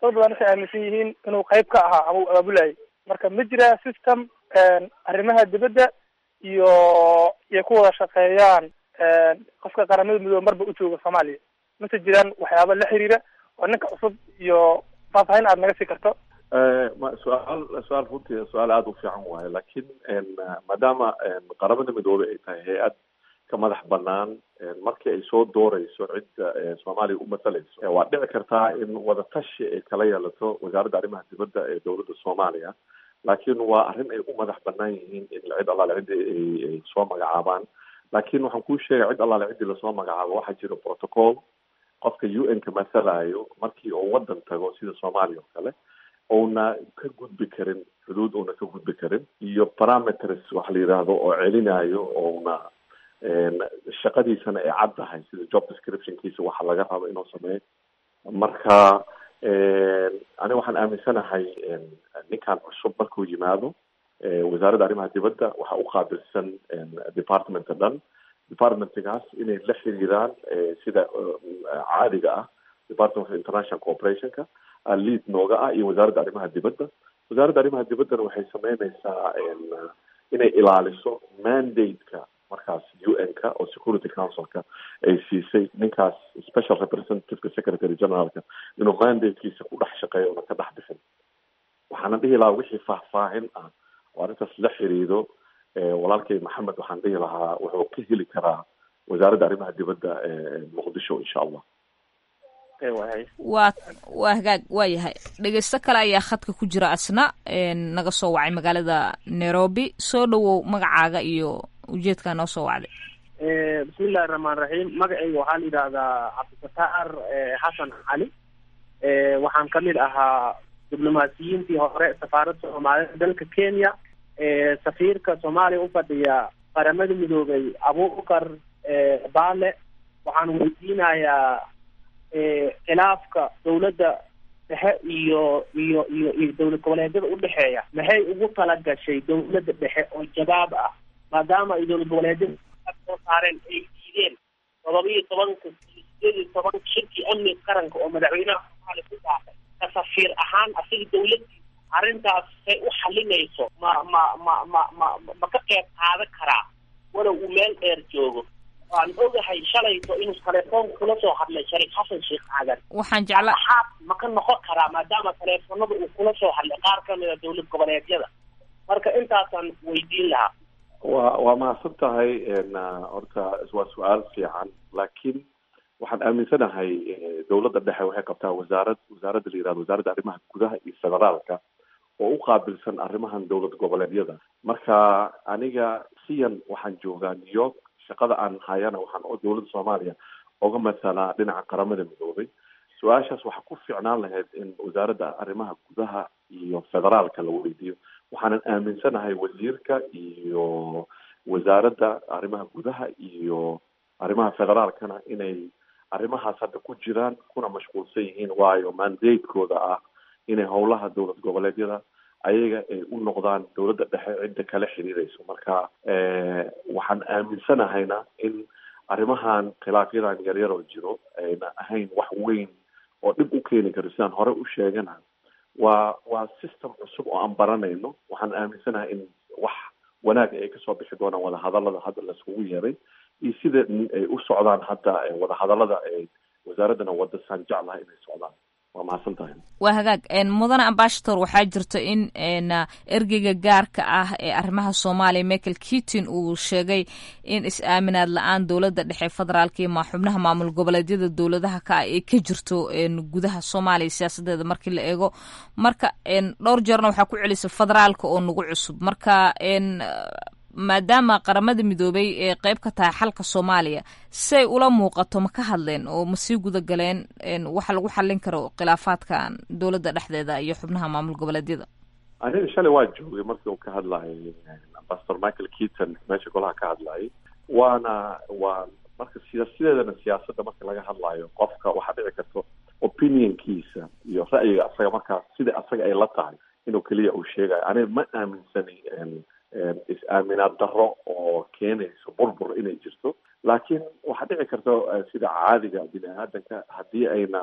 dad badan waxay aaminsan yihiin inuu qayb ka ahaa ama uu abaabulayay marka ma jiraa system arrimaha dibadda iyo iyo ku wada shaqeeyaan qofka qaramada midoobe marba u jooga soomaaliya mase jiraan waxyaaba la xiriira oo ninka cusub iyo faahfaahin aad naga sii karto ma su-aal su-aal runtii su-aal aada u fiican waaye laakiin maadaama qaramada midoobey ay tahay hay-ad ka madax banaan markii ay soo dooreyso cidda soomaaliya u masalayso waa dhici kartaa in wadatashi ay kala yeelato wasaaradda arrimaha dibadda ee dowladda soomaaliya laakiin waa arrin ay u madax banaan yihiin in cid allaale ciddii ay soo magacaabaan laakiin waxaan kuu sheegay cid allaale ciddii lasoo magacaabo waxaa jira protocol qofka u n ka masalayo markii uu wadan tago sida soomaaliya oo kale uuna ka gudbi karin xuduud uuna ka gudbi karin iyo parameters waxa la yidhaahdo oo celinayo ouna shaqadiisana ay cad tahay sida job descriptionkiisa waxa laga rabo inuu sameeyo marka aniga waxaan aaminsanahay ninkan cusub markuu yimaado wasaaradda arrimaha dibadda waxaa u qaabilsan departmenta dhan departmentgaas inay la xiriiraan sida caadiga ah department of international corporationka lead nooga ah iyo wasaaradda arrimaha dibadda wasaaradda arrimaha dibaddana waxay sameyneysaa inay ilaaliso mandate-ka markaas u n ka oo security councilka ay siisay ninkaas special representativeka secretary generalka inuu mandatekiisa ku dhex shaqeeyo una ka dhex bixin waxaana dhihi lahaa wixii faahfaahin ah oo arrintaas la xiriido walaalkay maxamed waxaan dhihi lahaa wuxuu ka heli karaa wasaaradda arrimaha dibadda muqdisho insha allah waa waa hagaag waa yahay dhegeysto kale ayaa khadka ku jira asna naga soo wacay magaalada nairobi soo dhawow magacaaga iyo ujeedkaa noo soo wacday bismillahi raxmaan raxiim magacayga waxaa la yidhaahdaa cabdifataar xasan cali waxaan kamid ahaa diblomaasiyiintii hore safaaradda soomaalida dalka kenya safiirka soomaaliya ufadhiya qaramada midoobay abubakar baale waxaan weydiinayaa khilaafka dawladda dhexe iyo iyo iyo iyo dowlad goboleedyada udhexeeya maxay ugu talagashay dawladda dhexe oo jawaab ah maadaama ay dowlad goboleedyada soo saareen ay diideen todoba iyo tobanka sideed iyo toban shirkii amniga qaranka oo madaxweynaha soomaaliya ku dhaafay ka safiir ahaan asiga dawladdiisa arrintaas say u xalinayso ma ma ma ma ma ma ka qeyb qaadan karaa walow uu meel dheer joogo waan ogahay shalayto inuu telefoon kula soo hadlay shariif xasan sheekh aadan waxaan jecla xaad ma ka noqon karaa maadaama teleefonada uu kula soo hadlay qaar kamid a dowlad goboleedyada marka intaasaan weydiin lahaa waa waa mahadsan tahay horta waa su-aal fiican laakiin waxaan aaminsanahay dowladda dhexe waxay qabtaa wasaarad wasaaradda la yihahdo wasaaradda arrimaha gudaha iyo federaalka oo u qaabilsan arrimahan dowlad goboleedyada marka aniga siyan waxaan joogaa new york shaqada aan hayana waxaan dowladda soomaaliya oga masalaa dhinaca qaramada midoobay su-aashaas waxaa ku fiicnaan lahayd in wasaaradda arrimaha gudaha iyo federaalka la weydiiyo waxaanan aaminsanahay wasiirka iyo wasaaradda arrimaha gudaha iyo arrimaha federaalkana inay arrimahaas hadda ku jiraan kuna mashquulsan yihiin waayo mandatekooda ah inay howlaha dowlad goboleedyada ayaga ay u noqdaan dowladda dhexe cidda kala xiriireyso marka waxaan aaminsanahayna in arrimahan khilaafyadan yaryar oo jiro ayna ahayn wax weyn oo dhib u keeni karo sidaan hore u sheegana waa waa system cusub oo aan baranayno waxaan aaminsanahay in wax wanaag ay kasoo bixi doonaan wadahadalada hadda laiskugu yeeray iyo sida ay u socdaan hadda wadahadalada ay wasaaraddana wada saan jeclaha inay socdaan waa mahadsan tahay waa hagaag mudane ambashator waxaa jirta in ergeyga gaarka ah ee arrimaha soomaaliya michael keaton uu sheegay in is-aaminaad la-aan dowladda dhexe federaalka iyo ma xubnaha maamul goboleedyada dowladaha ka ah ay ka jirto gudaha soomaaliya siyaasadeeda markii la eego marka dhowr jeerna waxaa ku celisa federaalka oo nagu cusub marka maadaama qaramada midoobay ee qeyb ka tahay xalka soomaaliya say ula muuqato ma ka hadleen oo ma sii guda galeen waxa lagu xallin karo khilaafaadkan dowladda dhexdeeda iyo xubnaha maamul goboleedyada aniga shalay waa joogay markii uu ka hadlayay ambassador michael keaton meesha golaha ka hadlayay waana waa marka siyaasideedana siyaasadda marka laga hadlayo qofka waxaa dhici karto opinionkiisa iyo ra'yiga asaga markaas sida asaga ay la tahay inuu keliya uu sheegayo aniga ma aaminsani is-aaminaad darro oo keenayso burbur inay jirto laakiin waxaa dhici karta sida caadiga bini aadanka haddii ayna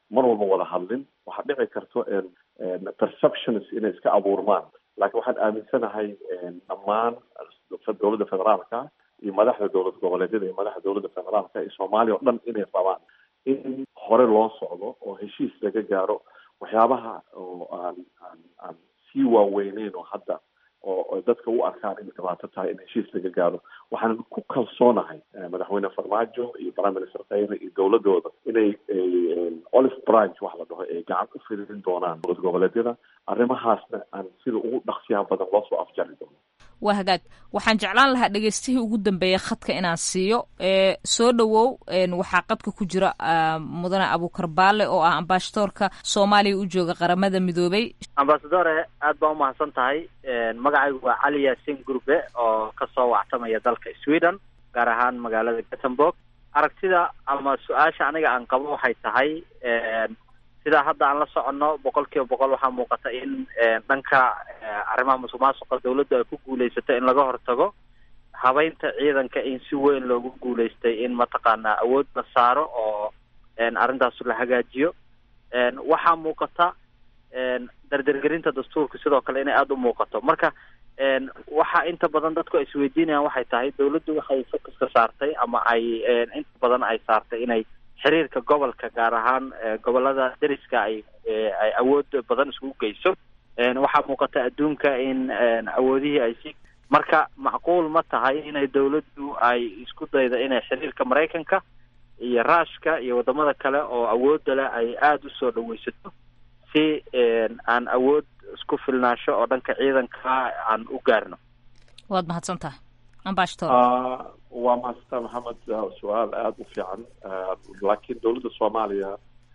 mar walba wada hadlin waxaa dhici karto perceptions inay iska abuurmaan laakiin waxaan aaminsanahay dhammaan dowladda federaalka iyo madaxda dowlad goboleedyada iyo madaxda dowladda federaalka iyo soomaaliya oo dhan inay rabaan in hore loo socdo oo heshiis laga gaaro waxyaabaha oo aan aan aan sii waaweyneyn oo hadda oo dadka u arkaan inay dhibaato tahay in heshiis laga gaaro waxaan ku kalsoonahay madaxweyne farmaajo iyo prime minister khayre iyo dowladooda inay olive branch wax la dhaho ay gacan u fidin doonaan dowlad goboleedyada arrimahaasna aan sida ugu dhaqsiyaha badan loo soo afjari doono waa hagaag waxaan jeclaan lahaa dhegeystihii ugu dambeeya khadka inaan siiyo ee soo dhowow waxaa qadka ku jira mudane abuukar baale oo ah ambasadoorka soomaaliya u jooga qaramada midoobay ambasadore aad baa umahadsan tahay magacaygu waa cali yaasin gurbe oo kasoo wactamaya dalka sweden gaar ahaan magaalada gothenburg aragtida ama su-aasha aniga aan qabo waxay tahay sidaa hadda aan la soconno boqol kiiba boqol waxaa muuqata in dhanka arrimaha musuq maasuqa dawladdu ay ku guulaysato in laga hortago habeynta ciidanka in si weyn loogu guulaystay in mataqaanaa awood la saaro oo arrintaas la hagaajiyo waxaa muuqata dardargerinta dastuurka sidoo kale inay aada u muuqato marka waxa inta badan dadku ay isweydiinayaan waxay tahay dawladdu waxay focuska saartay ama ay inta badan ay saartay inay xiriirka gobolka gaar ahaan gobolada deriska ay ay awood badan isugu geyso waxaa muuqata adduunka in awoodihii ay si marka macquul ma tahay inay dawladdu ay isku daydo inay xiriirka maraykanka iyo ruushka iyo wadamada kale oo awoodda leh ay aada u soo dhaweysato si aan awood isku filnaasho oo dhanka ciidanka aan u gaarno waad mahadsan tahay ambashtor waa mahadsantaa maxamed su-aal aada u fiican laakiin dowladda soomaaliya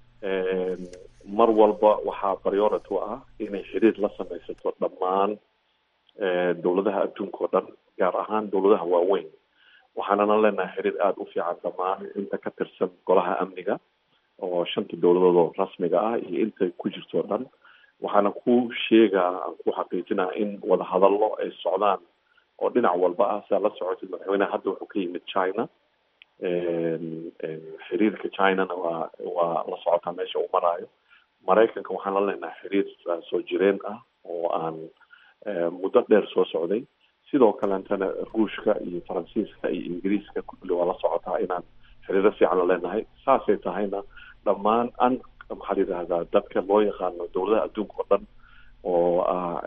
mar walba waxaa priority u ah inay xiriir la samaysato dhammaan dowladaha adduunka oo dhan gaar ahaan dowladaha waaweyn waxaanana leenahay xiriir aada u fiican dhammaan inta ka tirsan golaha amniga oo shanta dowladood oo rasmiga ah iyo inta ku jirto o dhan waxaana ku sheegaa aan ku xaqiijinaa in wadahadallo ay socdaan oo dhinac walba ah sidaa la socotid madaxweyneha hadda wuxuu ka yimid china xiriirka chinana waa waa la socotaa meesha uu maraayo maraykanka waxaan la leenahay xiriir soo jireen ah oo aan muddo dheer soo socday sidoo kaleetana ruushka iyo faransiiska iyo ingiriiska kulli waa la socotaa inaan xiriiro fiican la leenahay saasay tahayna dhammaan an maxaa la yidhahdaa dadka loo yaqaano dowladaha adduunka oo dhan oo ah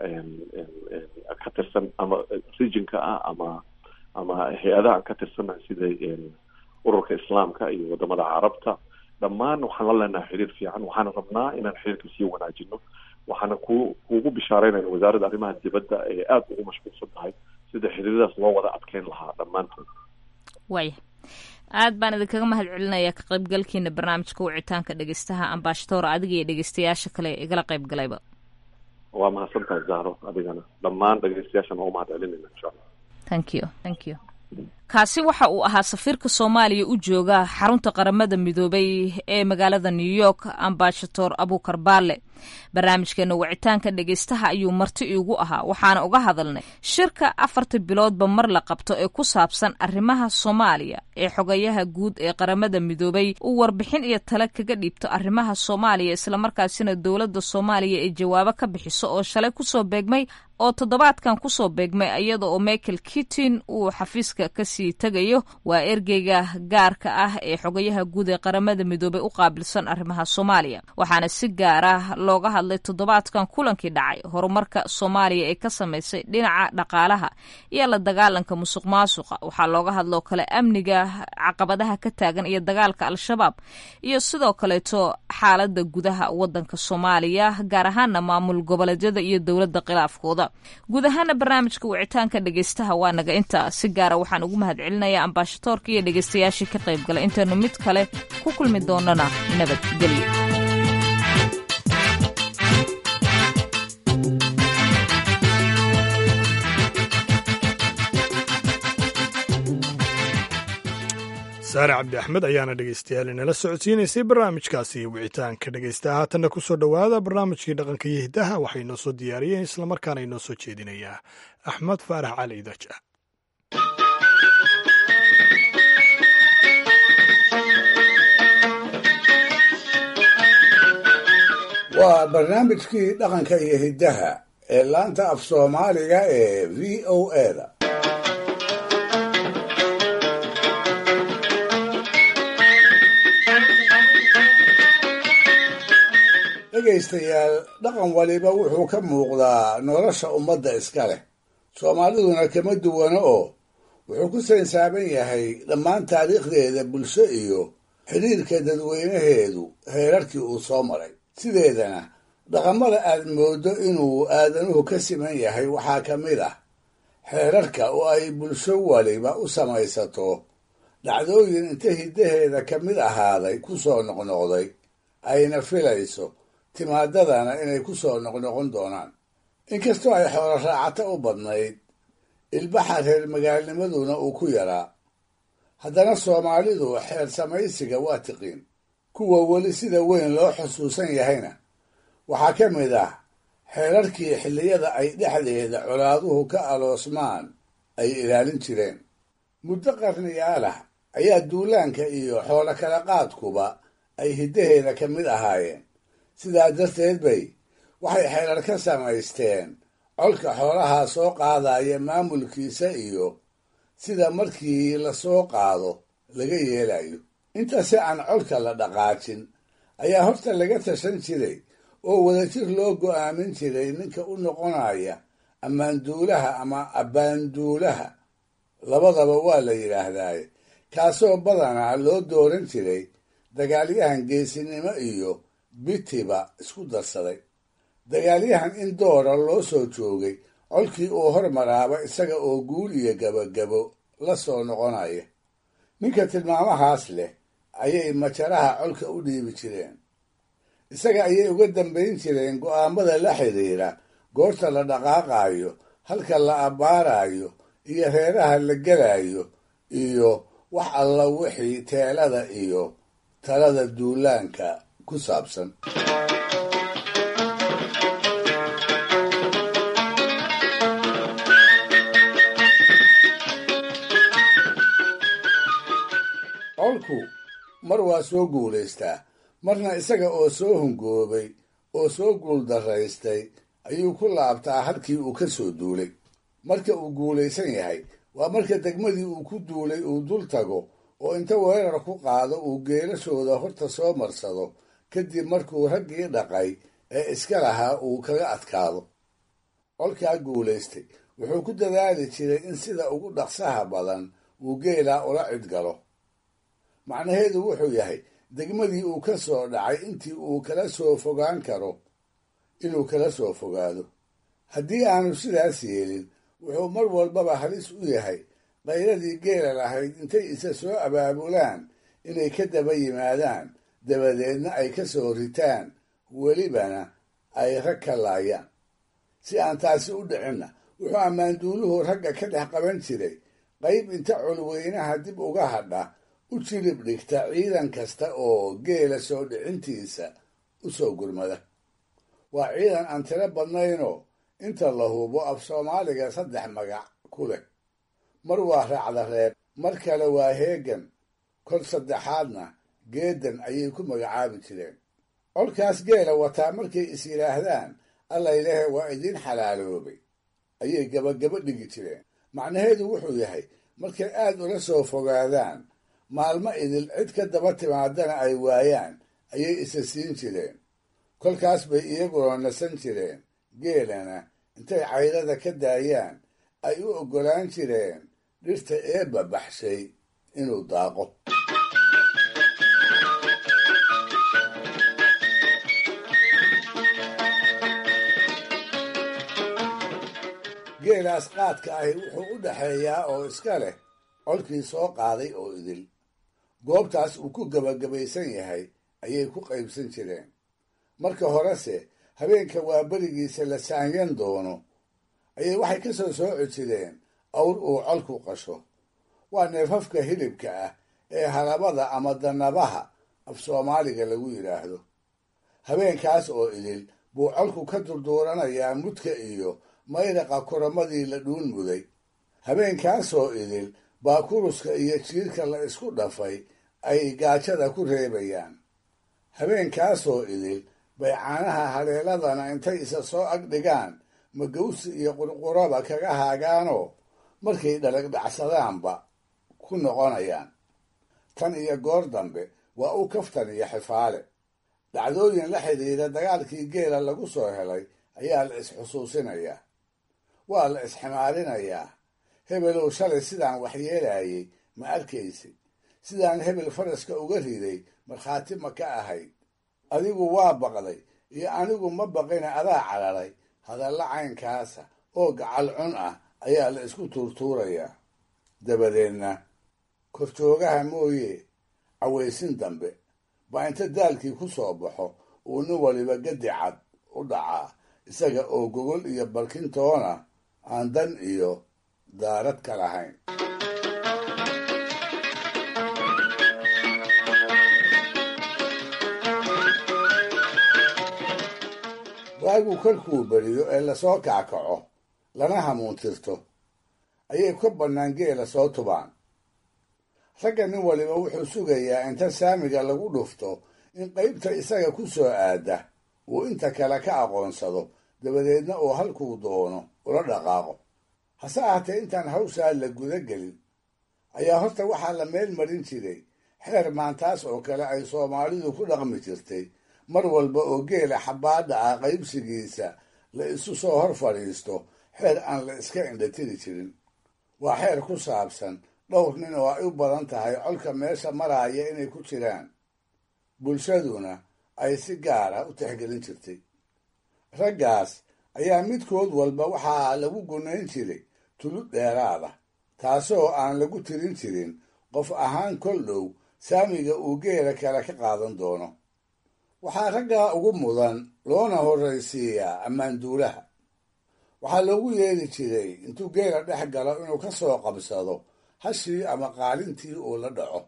ka tirsan ama regionka ah ama ama hay-adaha ka tirsana sida ururka islaamka iyo wadamada carabta dhammaan waxaan la leenahay xiriir fiican waxaana rabnaa inaan xiriirka sii wanaajino waxaana ku kuugu bishaareynayna wasaaradda arrimaha dibadda ee aada ugu mashquulsan tahay sida xiriiradaas loo wada adkeyn lahaa dhammaantood waaya aad baan idinkaga mahad celinaya ka qaybgalkiina barnaamijka wicitaanka dhegeystaha ambashatoor adiga iyo dhegeystayaasha kale igala qayb galayba waa mahadsan tahay zahro adigana dhammaan dhegeystayaashana waa umahad celinayna insha allah thank you thank you kaasi waxa uu ahaa safiirka soomaaliya u jooga xarunta qaramada midoobay ee magaalada new york ambasator abukar baale barnaamijkeena wicitaanka dhegeystaha ayuu marti iigu ahaa waxaana uga hadalnay shirka afarta biloodba mar la qabto ee ku saabsan arrimaha soomaaliya ee xogayaha guud ee qaramada midoobay uu warbixin iyo tale kaga dhiibto arrimaha soomaaliya islamarkaasina dowladda soomaaliya ay jawaabo ka bixiso oo shalay kusoo beegmay oo toddobaadkan kusoo beegmay iyada oo michael kittin uu xafiiska kasii tegayo waa ergeyga gaarka ah ee xogayaha guud ee qaramada midoobay u qaabilsan arrimaha soomaaliya waxaana si gaar ah looga hadlay toddobaadkan kulankii dhacay horumarka soomaaliya ee ka samaysay dhinaca dhaqaalaha iyo la dagaalanka musuq maasuqa waxaa looga hadloo kale amniga caqabadaha ka taagan iyo dagaalka al-shabaab iyo sidoo kaleeto xaalada gudaha wadanka soomaaliya gaar ahaana maamul goboleedyada iyo dowladda khilaafkooda guud ahaana barnaamijka wicitaanka dhegeystaha waa naga intaa si gaara waxaan ugu mahad celinayaa ambaashatoorka iyo dhegeystayaashii ka qayb galay intaynu mid kale ku kulmi doonana nabadgelyo saare cabdi axmed ayaana dhegeystayaal inala socodsiinaysay barnaamijkaasi wicitaanka dhegeysta haatanna ku soo dhowaada barnaamijkii dhaqanka iyo hiddaha waxay noo soo diyaariyeen islamarkaana inoo soo jeedinayaa axmed faarax cali idaja waa barnaamijkii dhaqanka iyo hiddaha ee laanta af soomaaliga ee v o eda dhegaystayaal dhaqan waliba wuxuu ka muuqdaa nolosha ummadda iska leh soomaaliduna kama duwano oo wuxuu ku sansaaban yahay dhammaan taariikhdeeda bulsho iyo xidhiirka dadweynaheedu heerarkii uu soo maray sideedana dhaqamada aad mooddo inuu aadanuhu ka siman yahay waxaa ka mid ah xeerarka oo ay bulsho waliba u samaysato dhacdooyin inta hiddaheeda ka mid ahaaday ku soo noqnoqday ayna filayso timaadadana inay ku soo noqnoqon doonaan inkastoo ay xoolo raacato u badnayd ilbaxa reer magaalnimaduna uu ku yaraa haddana soomaalidu xeer samaysiga waa tiqiin kuwa weli sida weyn loo xusuusan yahayna waxaa ka mid ah xeerarkii xilliyada ay dhexdeeda colaaduhu ka aloosmaan ay ilaalin jireen muddo qarniyaalah ayaa duulaanka iyo xoolo kala qaadkuba ay hiddaheeda ka mid ahaayeen sidaa darteed bay waxay xeerar ka samaysteen colka xoolahaa soo qaadaya maamulkiisa iyo sida markii la soo qaado laga yeelayo intase aan colka la dhaqaajin ayaa horta laga tashan jiray oo wadajir loo go'aamin jiray ninka u noqonaya ammaanduulaha ama abbaanduulaha labadaba waa la yidhaahdaaye kaasoo badanaa loo dooran jiray dagaalyahan geesinimo iyo bitiba isku darsaday dagaalyahan in doora loo soo joogay colkii uu hormaraaba isaga oo guul iyo gabagabo la soo noqonaya ninka tilmaamahaas leh ayay majaraha colka u dhiibi jireen isaga ayay uga dambayn jireen go'aamada la xidhiira goorta la dhaqaaqaayo halka la abbaarayo iyo reeraha la gelayo iyo wax alla wixii teelada iyo talada duulaanka ku saabsan colku mar waa soo guulaystaa marna isaga oo soo hungoobay oo soo guuldaraystay ayuu ku laabtaa halkii uu ka soo duulay marka uu guulaysan yahay waa marka degmadii uu ku duulay uu dul tago oo inta weerar ku qaado uu geelashooda horta soo marsado kadib markuu raggii dhaqay ee iska lahaa uu kaga adkaado colkaa guulaystay wuxuu ku dadaali jiray in sida ugu dhaqsaha badan uu geelaa ula cidgalo macnaheedu wuxuu yahay degmadii uu ka soo dhacay intii uu kala soo fogaan karo inuu kala soo fogaado haddii aanu sidaas yeelin wuxuu mar walbaba halis u yahay qayradii geela lahayd intay isa soo abaabulaan inay ka daba yimaadaan dabadeedna ay ka soo ritaan welibana ay rag ka laayaan si aan taasi u dhicinna wuxuu ammaanduuluhu ragga ka dhex qaban jiray qayb inta colweynaha dib uga hadha u jilib dhigta ciidan kasta oo geela soo dhicintiisa u soo gurmada waa ciidan aan tiro badnaynoo inta la hubo af soomaaliga saddex magac ku leh mar waa raacda reeb mar kale waa heegan kol saddexaadna geedan ayay ku magacaabi jireen colkaas geela wataa markay is yidhaahdaan allaylehe waa idiin xalaaloobay ayay gabagabo dhigi jireen macnaheedu wuxuu yahay markay aad ula soo fogaadaan maalmo idil cid ka daba timaadana ay waayaan ayay isa siin jireen kolkaas bay iyaguna nasan jireen geelana intay caydada ka daayaan ay u oggolaan jireen dhirta eebba baxshay inuu daaqo geelaas qaadka ahi wuxuu u dhaxeeyaa oo iska leh colkii soo qaaday oo idil goobtaas uu ku gebagabaysan yahay ayay ku qaybsan jireen marka horese habeenka waa berigiisa la saanyan doono ayay waxay ka soo sooci jireen awr uu colku qasho waa neefafka hilibka ah ee halabada ama danabaha af soomaaliga lagu yidhaahdo habeenkaas oo idil buu colku ka durduuranayaa mudka iyo mayraqa kuramadii la dhuun muday habeenkaasoo idil baa kuruska iyo jiirka la isku dhafay ay gaajada ku reebayaan habeenkaasoo idil bay caanaha haleeladana intay isa soo ag dhigaan magawsi iyo qurquraba kaga haagaanoo markay dhalagdhacsadaanba ku noqonayaan tan iyo goor dambe waa u kaftan iyo xifaale dhacdooyin la xidhiidha dagaalkii geela lagu soo helay ayaa la is-xusuusinayaa waa la isximaarinayaa hebelow shalay sidaan waxyeelayay ma arkaysay sidaan hebel faraska uga riday markhaati ma ka ahayd adigu waa baqday iyo anigu ma baqina adaa cararay hadalla caynkaasa oo gacal cun ah ayaa la isku tuurtuurayaa dabadeedna korjoogaha mooye cawaysin dambe baa inta daalkii ku soo baxo uu nin waliba gadi cad u dhacaa isaga oo gogol iyo barkintoona aan dan iyo daarad ka lahayn waagu kolkuu beriyo ee lasoo kackaco lana hamuuntirto ayay ka bannaan geela soo tubaan ragga nin waliba wuxuu sugayaa inta saamiga lagu dhufto in qaybta isaga ku soo aada uu inta kale ka aqoonsado dabadeedna uu halkuu doono ula dhaqaaqo hase ahaatee intaan hawshaa la guda gelin ayaa horta waxaa la meel marin jiray xeer maantaas oo kale ay soomaalidu ku dhaqmi jirtay mar walba oo geela xabbaadha ah qaybsigiisa la isu soo hor fadhiisto xeer aan la iska indhatiri jirin waa xeer ku saabsan dhowr nin oo ay u badan tahay colka meesha maraaya inay ku jiraan bulshaduna ay si gaar ah u tixgelin jirtay raggaas ayaa midkood walba waxaa lagu gunayn jiray tulud dheeraada taasoo aan lagu tirin jirin qof ahaan kol dhow saamiga uu geela kale ka qaadan doono waxaa raggaa ugu mudan loona horraysiiyaa ammaanduulaha waxaa loogu yeeli jiray intuu geela dhex galo inuu ka soo qabsado hashii ama qaalintii uu la dhaco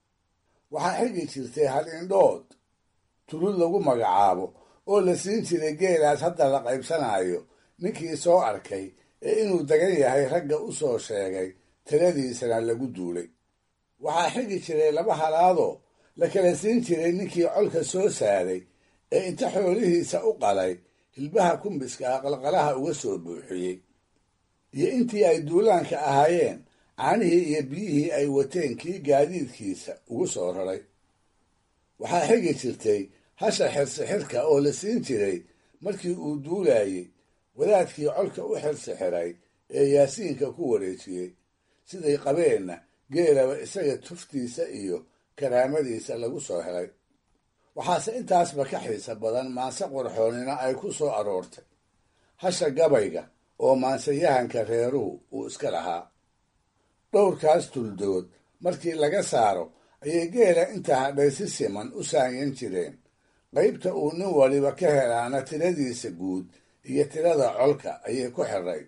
waxaa xigi jirtay hal indhood tulud lagu magacaabo oo la siin jiray geelaas hadda la qaybsanayo ninkii soo arkay ee inuu degan yahay ragga u soo sheegay taladiisana lagu duulay waxaa xigi jiray laba halaadoo la kala siin jiray ninkii colka soo saaray ee inta xoolihiisa u qalay hilbaha kumbiska ah qalqalaha uga soo buuxiyey iyo intii ay duulaanka ahaayeen caanihii iyo biyihii ay wateen kii gaadiidkiisa ugu soo raray waxaa xigi jirtay hasha xirsixirka oo la siin jiray markii uu duulayey wadaadkii colka u xirsixiray ee yaasiinka ku wareejiyey siday qabeenna geelaba isaga tuftiisa iyo karaamadiisa lagu soo helay waxaase intaasba ka xiisa badan maanse qorxoonina ay ku soo aroortay hasha gabayga oo maansayahanka reeruhu uu iska lahaa dhowrkaas tuldood markii laga saaro ayay geela inta hadhay si siman u saanyan jireen qaybta uu nin waliba ka helaana tiradiisa guud iyo tirada colka ayay ku xirayd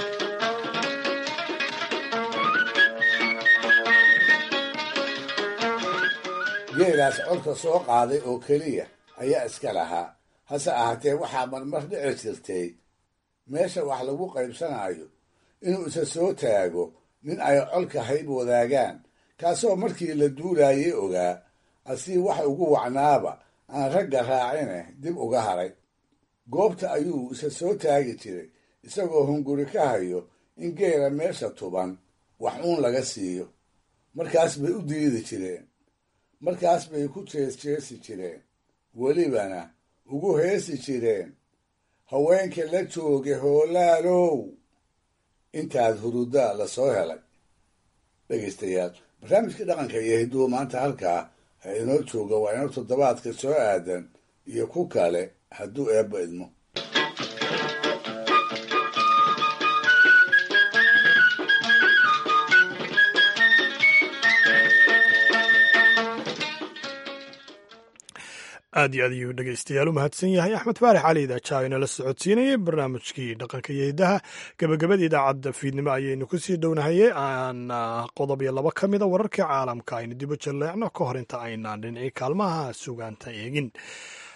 geelaas colka soo qaaday oo keliya ayaa iska lahaa hase ahaatee waxaa marmar dhici jirtay meesha wax lagu qaybsanayo inuu isa soo taago nin ay colka hayb wadaagaan kaasoo markii la duulaayay ogaa asii wax ugu wacnaaba aan ragga raacine dib uga haray goobta ayuu isa soo taagi jiray isagoo hunguri ka hayo in geela meesha tuban wax uun laga siiyo markaas bay u diidi jireen markaas bay ku jeesjeesi jireen welibana ugu heesi jireen haweenka la jooga hoolaalow intaad hurudaa la soo helay dhegaystayaal barnaamijkii dhaqanka iyo hiduwa maanta halkaa ha inoo jooga waa inoo toddobaadka soo aadan iyo ku kale hadduu eebba idmo aad iyo aad ayuu dhegeystayaal u mahadsan yahay axmed faarax cali idaaja inala socodsiinayay barnaamijkii dhaqanka iyo hidaha gebagabada idaacadda fiidnimo ayaynu kusii dhownahaye aan qodob iyo laba ka mida wararkii caalamka aynu dibu jalleecno ka hor inta aynaan dhinacii kaalmaha sugaanta eegin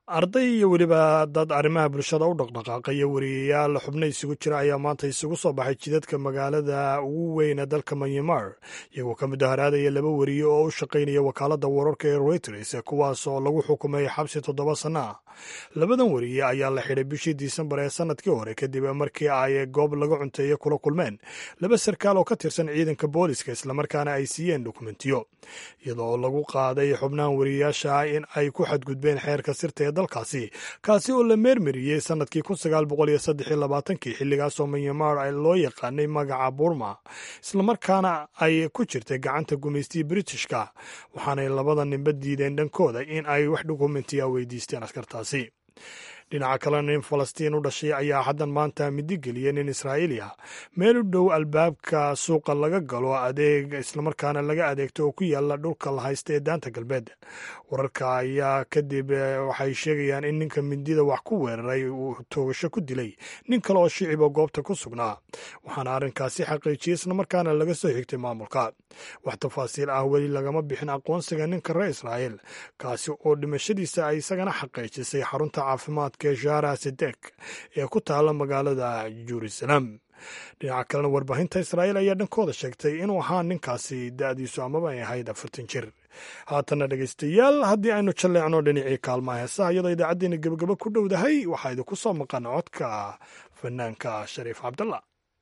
arday iyo weliba dad arrimaha bulshada u dhaqdhaqaaqaya wariyayaal xubno isugu jira ayaa maanta isugu soo baxay jidadka magaalada ugu weyne dalka manyamar iyagoo ka mudaharaadaya laba wariye oo u shaqaynaya wakaaladda wararka ee reuters kuwaas oo lagu xukumay xabsi toddoba sanno ah labadan wariye ayaa la xidhay bishii disembar ee sanadkii hore kadib markii ay goob laga cunteeye kula kulmeen laba sarkaal oo ka tirsan ciidanka booliska islamarkaana ay siiyeen dokumentiyo iyadoo lagu qaaday xubnahan wariyayaasha in ay ku xadgudbeen xeerka sirta ee dalkaasi kaasi oo la meermariyey sanadkii kun sagaal boqol iyo saddex iyo labaatankii xilligaasoo manyamar loo yaqaanay magaca burma islamarkaana ay ku jirtay gacanta gumaystii britishka waxaanay labada ninba diideen dhankooda in ay wax dokumentiya weydiisteen askartaasi dhinaca kalena nin falastiin u dhashay ayaa haddan maanta midigeliyay nin israa'iiliya meel u dhow albaabka suuqa laga galo adeeg islamarkaana laga adeegto oo ku yaala dhulka la haysta ee daanta galbeed wararka ayaa kadib waxay sheegayaan in ninka mindida wax ku weeraray uu toogasho ku dilay nin kale oo shiciba goobta ku sugnaa waxaana arrinkaasi xaqiijiyey islamarkaana laga soo xigtay maamulka wax tafaasiil ah weli lagama bixin aqoonsiga ninka reer israa'iil kaasi oo dhimashadiisa ay isagana xaqiijisay xarunta caafimaadka shara sedek ee ku taala magaalada jerusalem dhinaca kalena warbaahinta israa'iil ayaa dhankooda sheegtay inuu ahaa ninkaasi da'diisu amaba ay ahayd afartan jir haatana dhegaystayaal haddii aynu jalleecno dhinacii kaalmaha heesaha iyadoo idaacaddeenna gebagabo ku dhowdahay waxaa idinku soo maqan codka fanaanka shariif cabdalla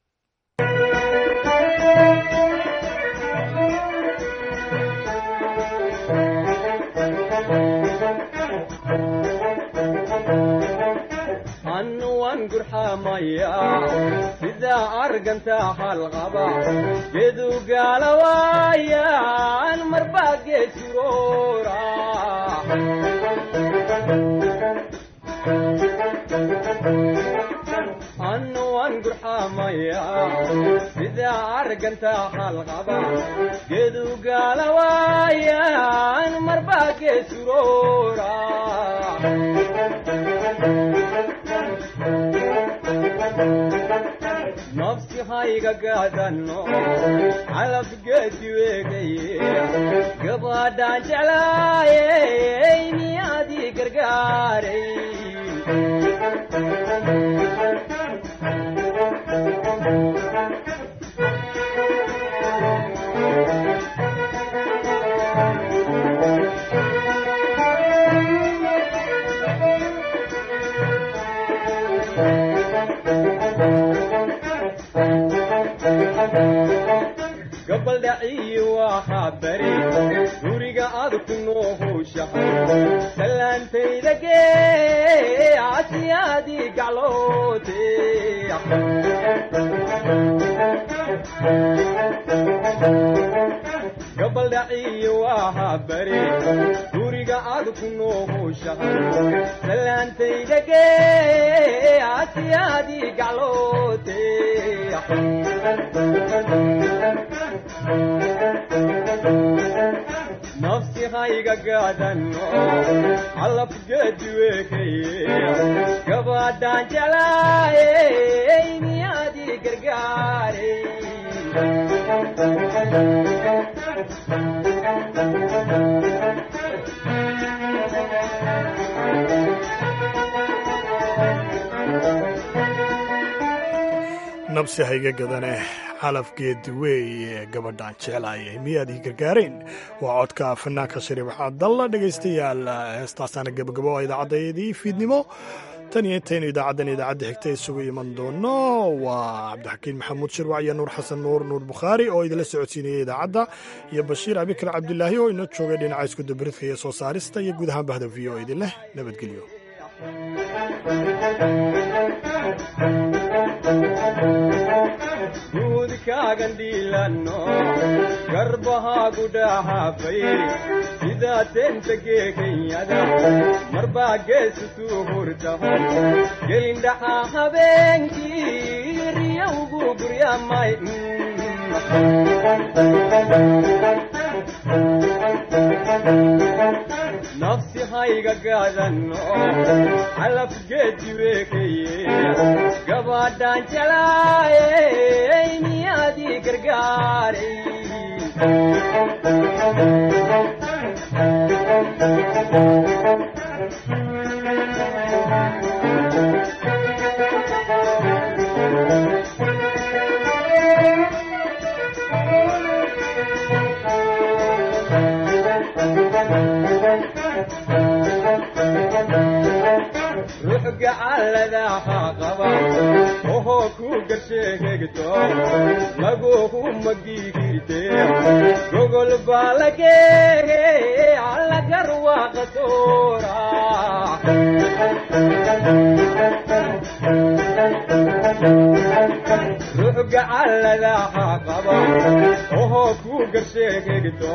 sida arganta halqaba gedu gaalawaayan marba geesuroora anuwan gurxamaya sida arganta halqaba gedu gaalawaayan marba geesuroora nafsi hayga gaadano calabgeedi weegaye gabadhaan jeclaayey miyaadii gargaaray gabaldhaciyi waxaa bari guriga aad ku noohowshahay salaantayda gee asiyaadii gacloote gabaldhaciyi waxaa bari guriga aad ku noohowshahay salaantayda gee asiyaadii gacloote nafsi hayga gaadano calabgeedi weekaye gabadhaan jeclaayey miyaadii gargaaray nabsi hayga gadane calafgeedi weeye gabadhaan jeclaayay miyaad ii gargaarayn waa codka fanaanka shariif cabdalla dhegaystayaal heestaasaana gabagabo oo idaacaddayadii fiidnimo tan iyo intaynu idaacaddan idaacadda xigta isugu iman doono waa cabdixakiin maxamuud shirwac iyo nuur xasan nuur nuur bukhaari oo idinla socodsiinayay idaacadda iyo bashiir abikar cabdilaahi oo inoo joogay dhinaca iskudabaridka iyo soo saarista iyo guud ahaan bahda v o idin leh nabadgelyo guudkaagan dhiilano garbahaagu dhahaafay sidaa teenta geekanyada marbaa geesutuu hurtaho gelindhaxaa habeenkii riyowgu guryamay nafsi hayga gaadano calafgeedi weekaye gabadhaan jeclaayey miyaadii gargaaray Thank you. sheegto lagugu magigirte gogol baa lageege allagarwaaqa soora ruux gacalladaha qaba ohoo ku garsheegegto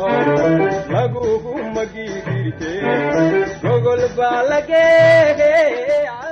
lagugu magigirte gogol baa lageege